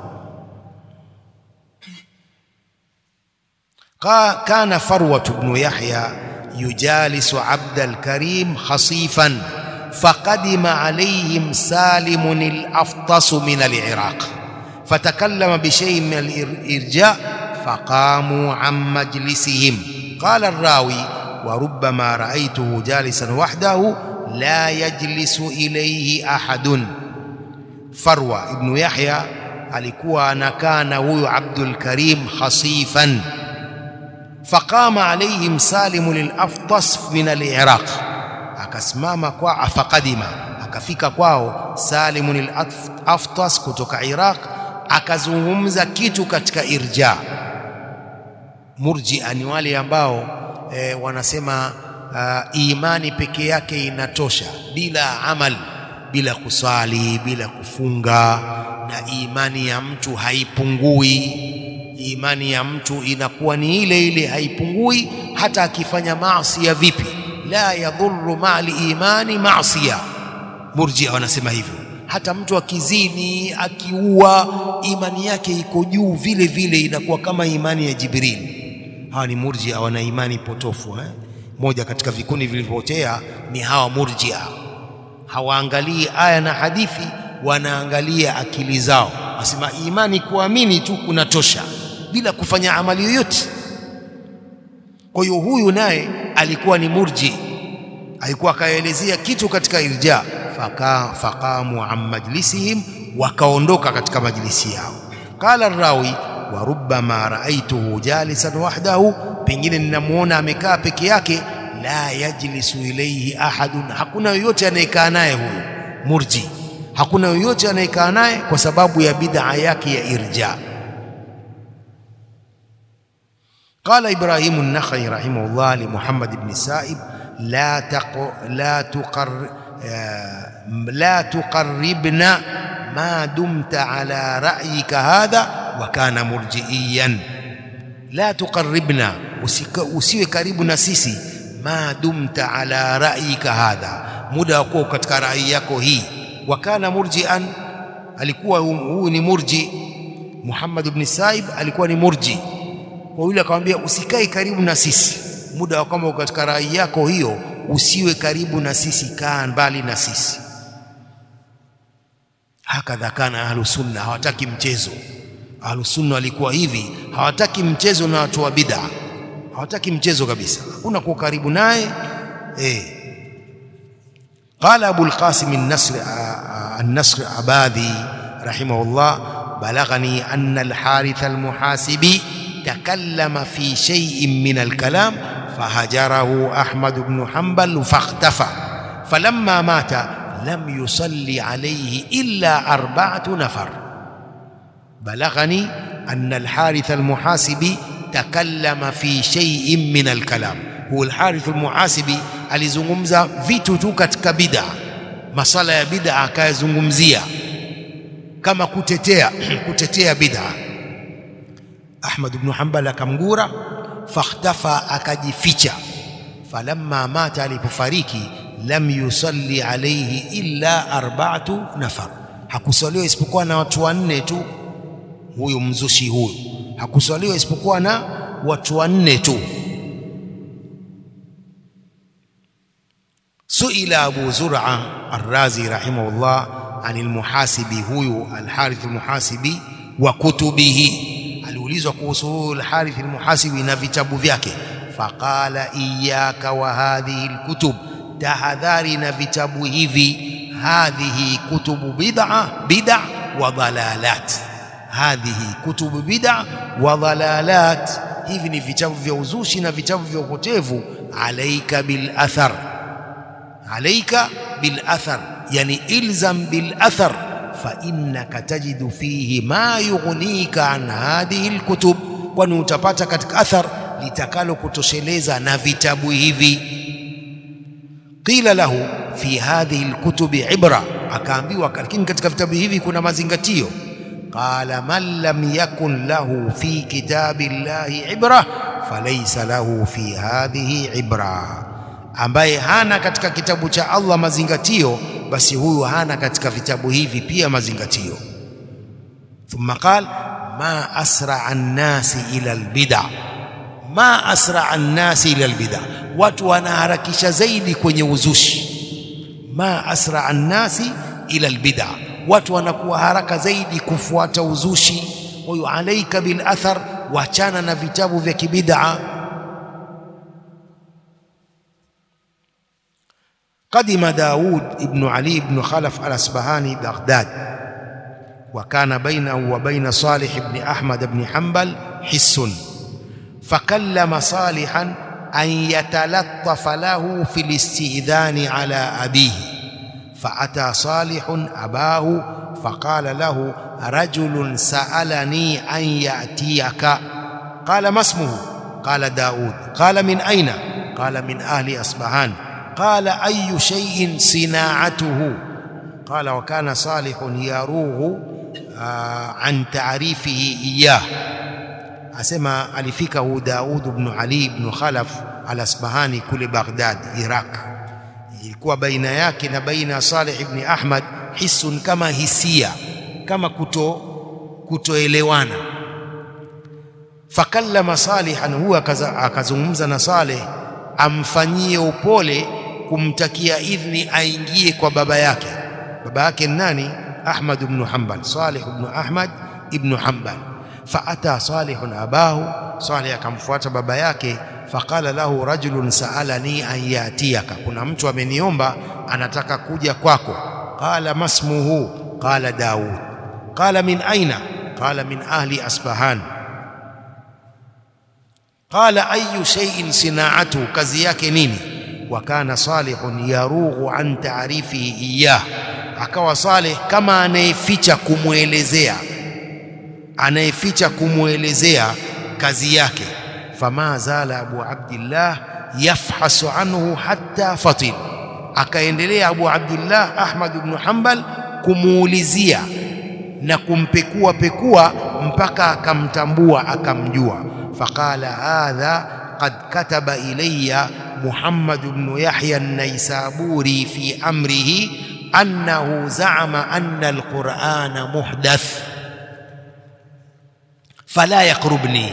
كان فروة بن يحيى يجالس عبد الكريم خصيفا فقدم عليهم سالم الأفطس من العراق فتكلم بشيء من الإرجاء فقاموا عن مجلسهم قال الراوي وربما رأيته جالسا وحده لا يجلس إليه أحد فروة ابن يحيى alikuwa anakaa na huyo Abdul Karim khasifan faqama alaihim Salim al-Aftas min al-Iraq akasimama kwa afaqadima akafika kwao Salim al-Aftas kutoka Iraq akazungumza kitu katika irja murjia ni wale ambao e, wanasema uh, imani peke yake inatosha bila amal bila kusali bila kufunga na imani ya mtu haipungui imani ya mtu inakuwa ni ile ile haipungui hata akifanya maasi ya vipi la yadhurru ma'al imani maasiya murjia wanasema hivyo hata mtu akizini akiua imani yake iko juu vile vile inakuwa kama imani ya Jibril hawa ni murjia wana imani potofu eh? moja katika vikundi vilivyopotea ni hawa murjia hawaangalii aya na hadithi wanaangalia akili zao wasema imani kuamini tu kunatosha bila kufanya amali yoyote kwa hiyo huyu naye alikuwa ni murji alikuwa akaelezea kitu katika irja faka faqamu an majlisihim wakaondoka katika majlisi yao qala rawi wa rubbama raaituhu jalisan wahdahu pengine ninamuona amekaa peke yake la yajlisu ilayhi ahadun hakuna yoyote anayekaa naye huyu murji hakuna yoyote anayekaa naye kwa sababu ya bid'a yake ya irja قال إبراهيم النخعي رحمه الله لمحمد بن سائب لا تق لا تقر لا تقربنا ما دمت على رأيك هذا وكان مرجئيا لا تقربنا usiwe karibu na sisi ma dumta ala ra'yika hadha muda wako katika rai yako hii wa kana murjian alikuwa huyu ni murji Muhammad ibn Saib alikuwa ni murji kwa yule akamwambia usikae karibu na sisi muda wa kwamba katika rai yako hiyo usiwe karibu na sisi kaa mbali na sisi hakadha kana ahlu sunna hawataki mchezo ahlu sunna walikuwa hivi hawataki mchezo na watu wa bid'a hawataki mchezo kabisa hakuna kuwa karibu naye eh قال أبو القاسم النصر النصر عبادي رحمه الله بلغني أن الحارث المحاسبي تكلم في شيء من الكلام فهجره أحمد بن حنبل فاختفى فلما مات لم يصلي عليه إلا أربعة نفر بلغني أن الحارث المحاسبي تكلم في شيء من الكلام هو الحارث المحاسبي alizungumza vitu tu katika bid'a masala ya bid'a akayazungumzia kama kutetea kutetea bid'a Ahmad ibn Hanbal akamgura fakhtafa akajificha falamma mata alipofariki lam yusalli alayhi illa arba'atu nafar hakusaliwa isipokuwa na watu wanne tu huyu mzushi huyu hakusaliwa isipokuwa na watu wanne tu suila abu zur'a ar-razi rahimahullah anil muhasibi huyu al-harith al-muhasibi wa kutubihi aliulizwa kuhusu huyu al-harith al-muhasibi na vitabu vyake faqala iyyaka wa hadhihi al-kutub tahadhari na vitabu hivi hadhihi kutubu bid'a bid'a wa dalalat hadhihi kutubu bid'a wa dalalat hivi ni vitabu vya uzushi na vitabu vya upotevu alaika bil athar alaika bil athar yani ilzam bil athar fa innaka tajidu fihi ma yughnika an hadhihi al kutub kwani utapata katika athar litakalo kutosheleza na vitabu hivi qila lahu fi hadhihi alkutubi ibra akaambiwa lakini katika vitabu hivi kuna mazingatio qala man lam yakun lahu fi kitabi llahi ibra falaysa lahu fi hadhihi ibra ambaye hana katika kitabu cha Allah mazingatio basi huyu hana katika vitabu hivi pia mazingatio thumma qala ma asra an-nasi ila al-bid'a ma asra an-nasi ila al-bid'a watu wanaharakisha zaidi kwenye uzushi ma asra an-nasi ila al-bid'a watu wanakuwa haraka zaidi kufuata uzushi huyu alaika bil athar wachana na vitabu vya kibid'a قدم داود ابن علي بن خلف الأسبهاني بغداد وكان بينه وبين صالح بن أحمد بن حنبل حس فكلم صالحا أن يتلطف له في الاستئذان على أبيه فأتى صالح أباه فقال له رجل سألني أن يأتيك قال ما اسمه قال داود قال من أين قال من أهل أصبهان قال أي شيء صناعته قال وكان صالح يروغ عن تعريفه إياه asema alifika hu Daud ibn Ali ibn Khalaf al-Asbahani kule Baghdad Iraq ilikuwa baina yake na baina ya Saleh ibn Ahmad hisun kama hisia kama kuto kutoelewana fakallama salihan huwa akazungumza na Saleh amfanyie upole kumtakia idhni aingie kwa baba yake baba yake nani Ahmad ibn Hanbal Salih ibn Ahmad ibn Hanbal فأتى صالح أباه صالح akamfuata baba yake faqala lahu rajulun sa'alani an yatiyaka kuna mtu ameniomba anataka kuja kwako qala masmuhu qala daud qala min aina qala min ahli asbahan qala ayu shay'in sina'atu kazi yake nini wa kana salihun yarughu an ta'rifihi iyah akawa salih kama anayeficha kumwelezea anayeficha kumwelezea kazi yake fama zala abu abdillah yafhasu anhu hatta fatil akaendelea abu abdillah ahmad ibn hanbal kumuulizia na kumpekua pekua mpaka akamtambua akamjua faqala hadha qad kataba ilayya muhammad ibn yahya an-naisaburi fi amrihi annahu za'ama anna al-qur'ana muhdath fala yakrubni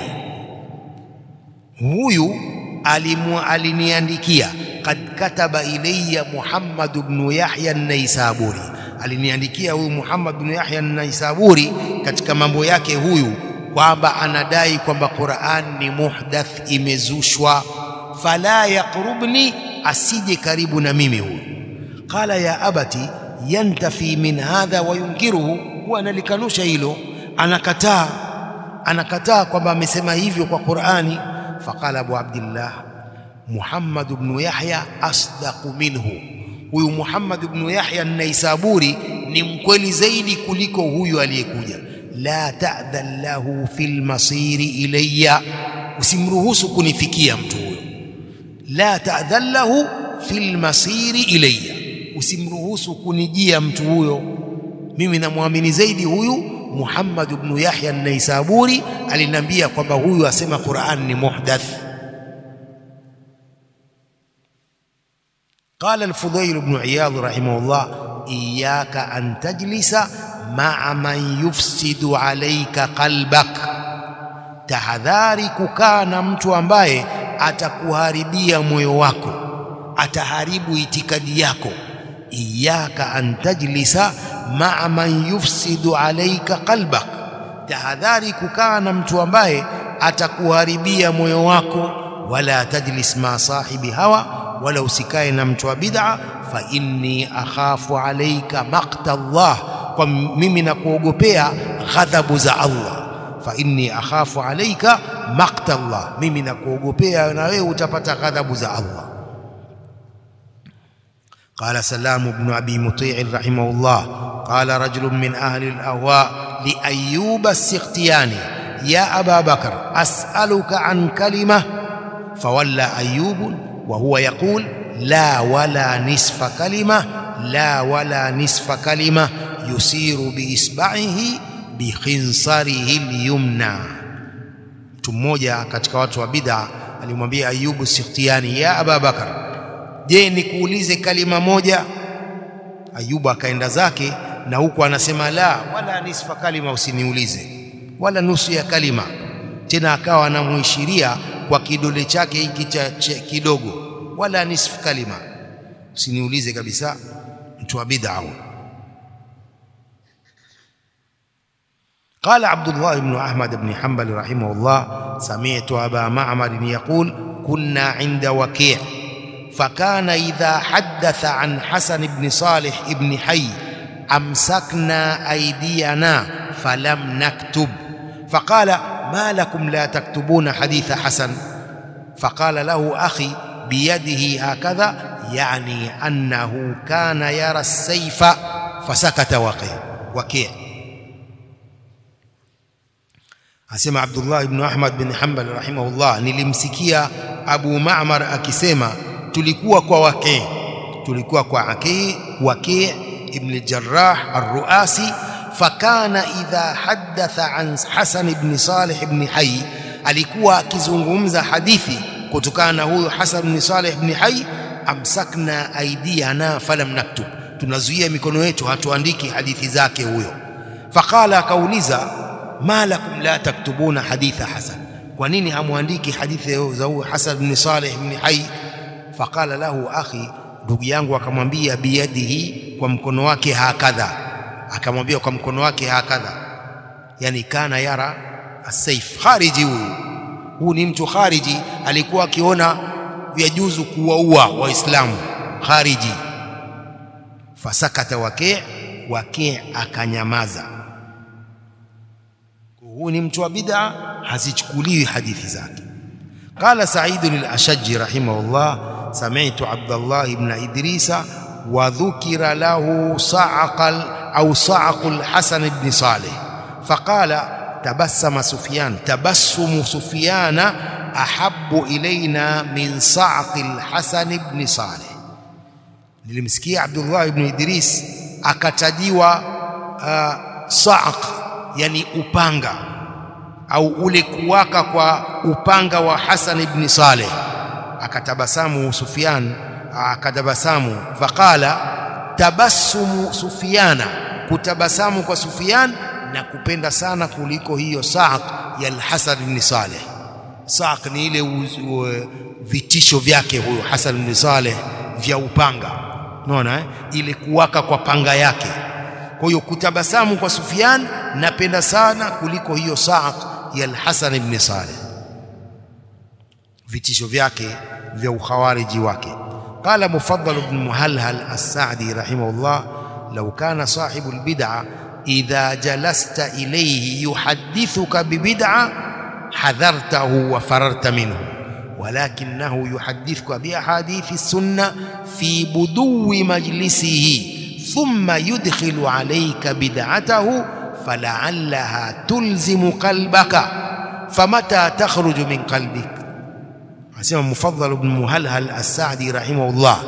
huyu alimu aliniandikia kad kataba ilayya Muhammad ibn Yahya an-Naisaburi aliniandikia huyu Muhammad ibn Yahya an-Naisaburi katika mambo yake huyu kwamba anadai kwamba Qur'an ni muhdath imezushwa fala yakrubni asije karibu na mimi huyu qala ya abati yantafi min hadha wa yunkiruhu huwa analikanusha hilo anakataa anakataa kwamba amesema hivyo kwa Qur'ani faqala Abu Abdullah Muhammad ibn Yahya asdaqu minhu huyu Muhammad ibn Yahya an-Naisaburi ni mkweli zaidi kuliko huyu aliyekuja la ta'dhan lahu fil masiri ilayya usimruhusu kunifikia mtu huyo la ta'dhan lahu fil masiri ilayya usimruhusu kunijia mtu huyo mimi namwamini zaidi huyu Muhammad ibn Yahya an-Naisaburi aliniambia kwamba huyu asema Qur'an ni muhdath قال الفضيل بن عياض رحمه الله إياك أن تجلس مع من يفسد عليك قلبك tahadhari kukaa na mtu ambaye atakuharibia moyo wako ataharibu itikadi yako iyaka an tajlisa maa man yufsidu alaika qalbak tahadhari kukaa na mtu ambaye atakuharibia moyo wako wala tajlis ma sahibi hawa wala usikae na mtu wa bid'a fa inni akhafu alaika maqta Allah kwa mimi nakuogopea ghadhabu za Allah fa inni akhafu alaika maqta Allah mimi nakuogopea na wewe utapata ghadhabu za Allah قال سلام بن أبي مطيع رحمه الله قال رجل من أهل الأهواء لأيوب السختياني يا أبا بكر أسألك عن كلمة فولى أيوب وهو يقول لا ولا نصف كلمة لا ولا نصف كلمة يسير بإصبعه bikhinsarihi lyumna. Mtu mmoja katika watu wa bid'a alimwambia Ayubu Sikhtiani, ya Aba Bakar, je, nikuulize kalima moja? Ayubu akaenda zake na huku anasema la wala nisfa kalima, usiniulize wala nusu ya kalima. Tena akawa anamuishiria kwa kidole chake hiki cha kidogo, wala nisfu kalima, usiniulize kabisa. Mtu wa bid'a قال عبد الله بن أحمد بن حنبل رحمه الله سمعت أبا معمر يقول كنا عند وكيع فكان إذا حدث عن حسن بن صالح بن حي أمسكنا أيدينا فلم نكتب فقال ما لكم لا تكتبون حديث حسن فقال له أخي بيده هكذا يعني أنه كان يرى السيف فسكت وكيع وكيع Asema Abdullah ibn Ahmad bin Hanbal rahimahullah, nilimsikia Abu Ma'mar akisema tulikuwa kwa Waqi, tulikuwa kwa Aqi, Waqi ibn Jarrah ar-Ruasi, fakana idha haddatha an Hasan ibn Salih ibn Hayy, alikuwa akizungumza hadithi kutokana na huyo Hasan ibn Salih ibn Hayy, amsakna aidiyana falam naktub, tunazuia mikono yetu hatuandiki hadithi zake huyo. Faqala, akauliza ma lakum la taktubuna haditha Hasan, kwa nini hamwandiki hadithi za huyo Hasan ibn Salih ibn Hayy? Faqala lahu akhi, ndugu yangu akamwambia, biyadihi, kwa mkono wake hakadha, akamwambia kwa mkono wake hakadha, yani kana yara asaif. Khariji huyu, huu ni mtu khariji, alikuwa akiona yajuzu kuwaua Waislamu. Khariji. Fasakata Waqi', Waqi' akanyamaza huu ni mtu wa bid'a, hazichukuliwi hadithi zake. Qala Sa'id al-Ashajji rahimahullah, sami'tu Abdullah ibn Idrisa wa dhukira lahu sa'aqal au sa'aqul Hasan ibn Salih faqala tabassama Sufyan tabassumu Sufyana ahabbu ilaina min sa'aqil Hasan ibn Salih. Nilimsikia Abdullah ibn Idris akatajiwa uh, sa'aq yani upanga au ule kuwaka kwa upanga wa Hasan ibn Saleh. Akatabasamu Sufyan, akatabasamu faqala tabassumu Sufyana, kutabasamu kwa Sufyan na kupenda sana kuliko hiyo Sa'q ya al-Hasan ibn Saleh. Sa'q ni ile vitisho vyake huyo Hasan ibn Saleh vya upanga, unaona eh? ile kuwaka kwa panga yake kwa hiyo kutabasamu kwa Sufyan napenda sana kuliko hiyo Sa'q ya al-Hasan ibn Saleh, vitisho vyake vya ukhawariji wake. Qala Mufaddal ibn Muhalhal as-Sa'di rahimahullah, law kana sahibu al-bid'a idha jalasta ilayhi yuhaddithuka bibid'a hadhartahu wa fararta minhu walakinahu yuhaddithuka biahadithi as-sunnah fi buduwi majlisihi ثم يدخل عليك بدعته فلعلها تلزم قلبك فمتى تخرج من قلبك asema Mufaddal ibn Muhalhal as-Sa'di rahimahullah,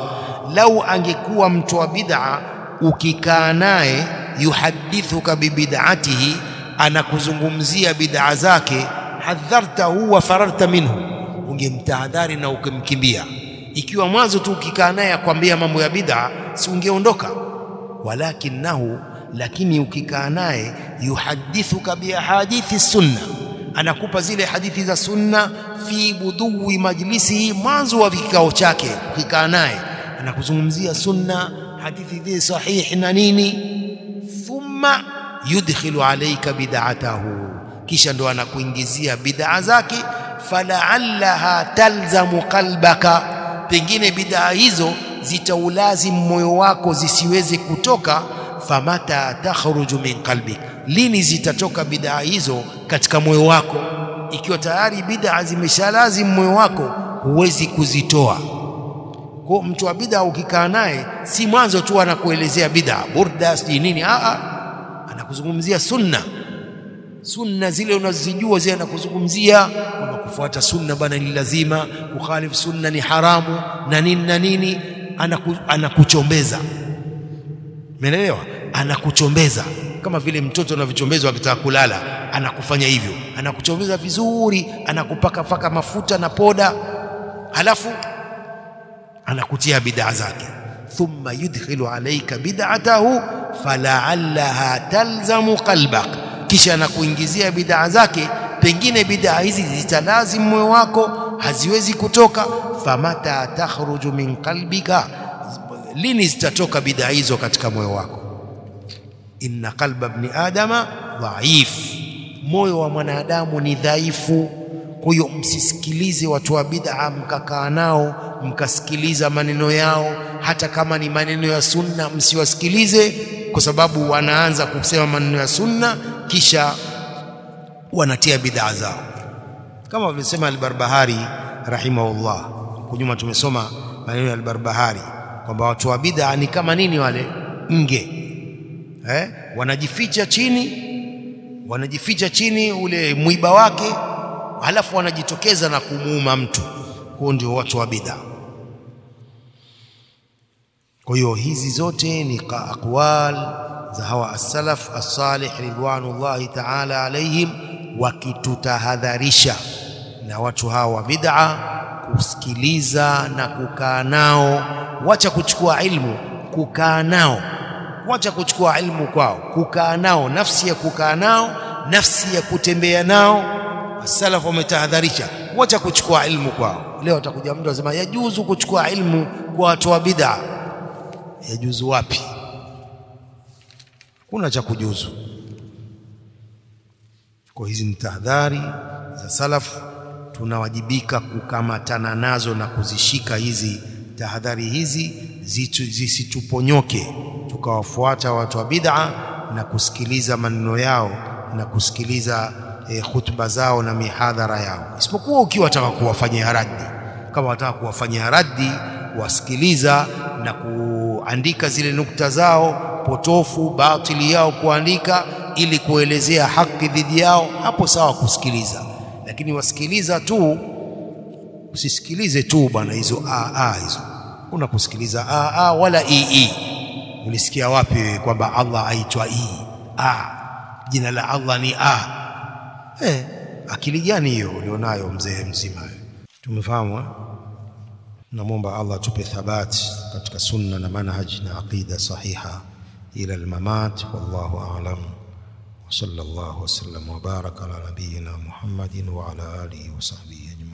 lau angekuwa mtu wa bid'a ukikaa naye yuhadithuka bibid'atihi anakuzungumzia bid'a zake hadhartahu wa fararta minhu ungemtahadhari na ukimkimbia ikiwa mwanzo tu ukikaa naye akwambia mambo ya bid'a si ungeondoka walakinahu lakini ukikaa naye yuhadithuka biahadithi sunna anakupa zile hadithi za sunna fi budui majlisihi mwanzo wa vikao chake ukikaa naye anakuzungumzia sunna hadithi zile sahihi na nini thumma yudkhilu alayka bid'atahu kisha ndo anakuingizia bid'a zake falaallaha talzamu qalbaka pengine bid'a hizo zitaulazimu moyo wako zisiweze kutoka famata takhruju min qalbik lini zitatoka bid'a hizo katika moyo wako ikiwa tayari bid'a zimeshalazimu moyo wako huwezi kuzitoa kwa mtu wa bid'a ukikaa naye si mwanzo tu anakuelezea bid'a burda si nini a a anakuzungumzia sunna sunna zile unazijua zile anakuzungumzia kwamba kufuata sunna bana ni lazima kukhalifu sunna ni haramu na nini na nini anaku, anakuchombeza umeelewa anakuchombeza kama vile mtoto anavyochombezwa akitaka kulala anakufanya hivyo anakuchombeza vizuri anakupaka paka mafuta na poda halafu anakutia bid'a zake thumma yudkhilu alayka bid'atahu fala'allaha talzamu qalbak kisha anakuingizia bid'a zake pengine bid'a hizi zitalazimu moyo wako haziwezi kutoka famata takhruju min qalbika lini zitatoka bid'a hizo katika moyo wako inna qalba ibn adama dhaif moyo wa mwanadamu ni dhaifu kwa hiyo msisikilize watu wa bid'a mkakaa nao mkasikiliza maneno yao hata kama ni maneno ya sunna msiwasikilize kwa sababu wanaanza kusema maneno ya sunna kisha wanatia bid'a zao kama walivyosema al-Barbahari rahimahullah kunyuma tumesoma maneno ya al-Barbahari kwamba watu wa bid'a ni kama nini wale nge eh wanajificha chini wanajificha chini ule mwiba wake halafu wanajitokeza na kumuuma mtu huo ndio watu wa bid'a kwa hiyo hizi zote ni aqwal za hawa as-salaf as-salih ridwanullahi ta'ala alaihim wakitutahadharisha na watu hawa wa bid'a kusikiliza na kukaa nao wacha kuchukua ilmu kukaa nao wacha kuchukua ilmu kwao kukaa nao nafsi ya kukaa nao nafsi ya kutembea nao salaf wametahadharisha wacha kuchukua ilmu kwao leo atakuja mtu anasema yajuzu kuchukua ilmu kwa watu wa bid'a yajuzu wapi kuna cha kujuzu kwa hizi ni tahadhari za salaf tunawajibika kukamatana nazo na kuzishika hizi tahadhari hizi zisituponyoke tukawafuata watu wa bid'a na kusikiliza maneno yao na kusikiliza e, khutba zao na mihadhara yao isipokuwa ukiwa wataka kuwafanyia raddi kama wataka kuwafanyia raddi wasikiliza na kuandika zile nukta zao potofu batili yao kuandika ili kuelezea haki dhidi yao hapo sawa kusikiliza lakini wasikiliza tu usisikilize tu bwana hizo a a hizo kuna kusikiliza a a wala i i ulisikia wapi wewe kwamba Allah aitwa i a jina la Allah ni a eh akili gani hiyo ulionayo mzee mzima tumefahamu namwomba Allah atupe thabati katika sunna na manhaji na aqida sahiha ila almamat wallahu a'lam وصلى الله وسلم وبارك على نبينا محمد وعلى آله وصحبه أجمعين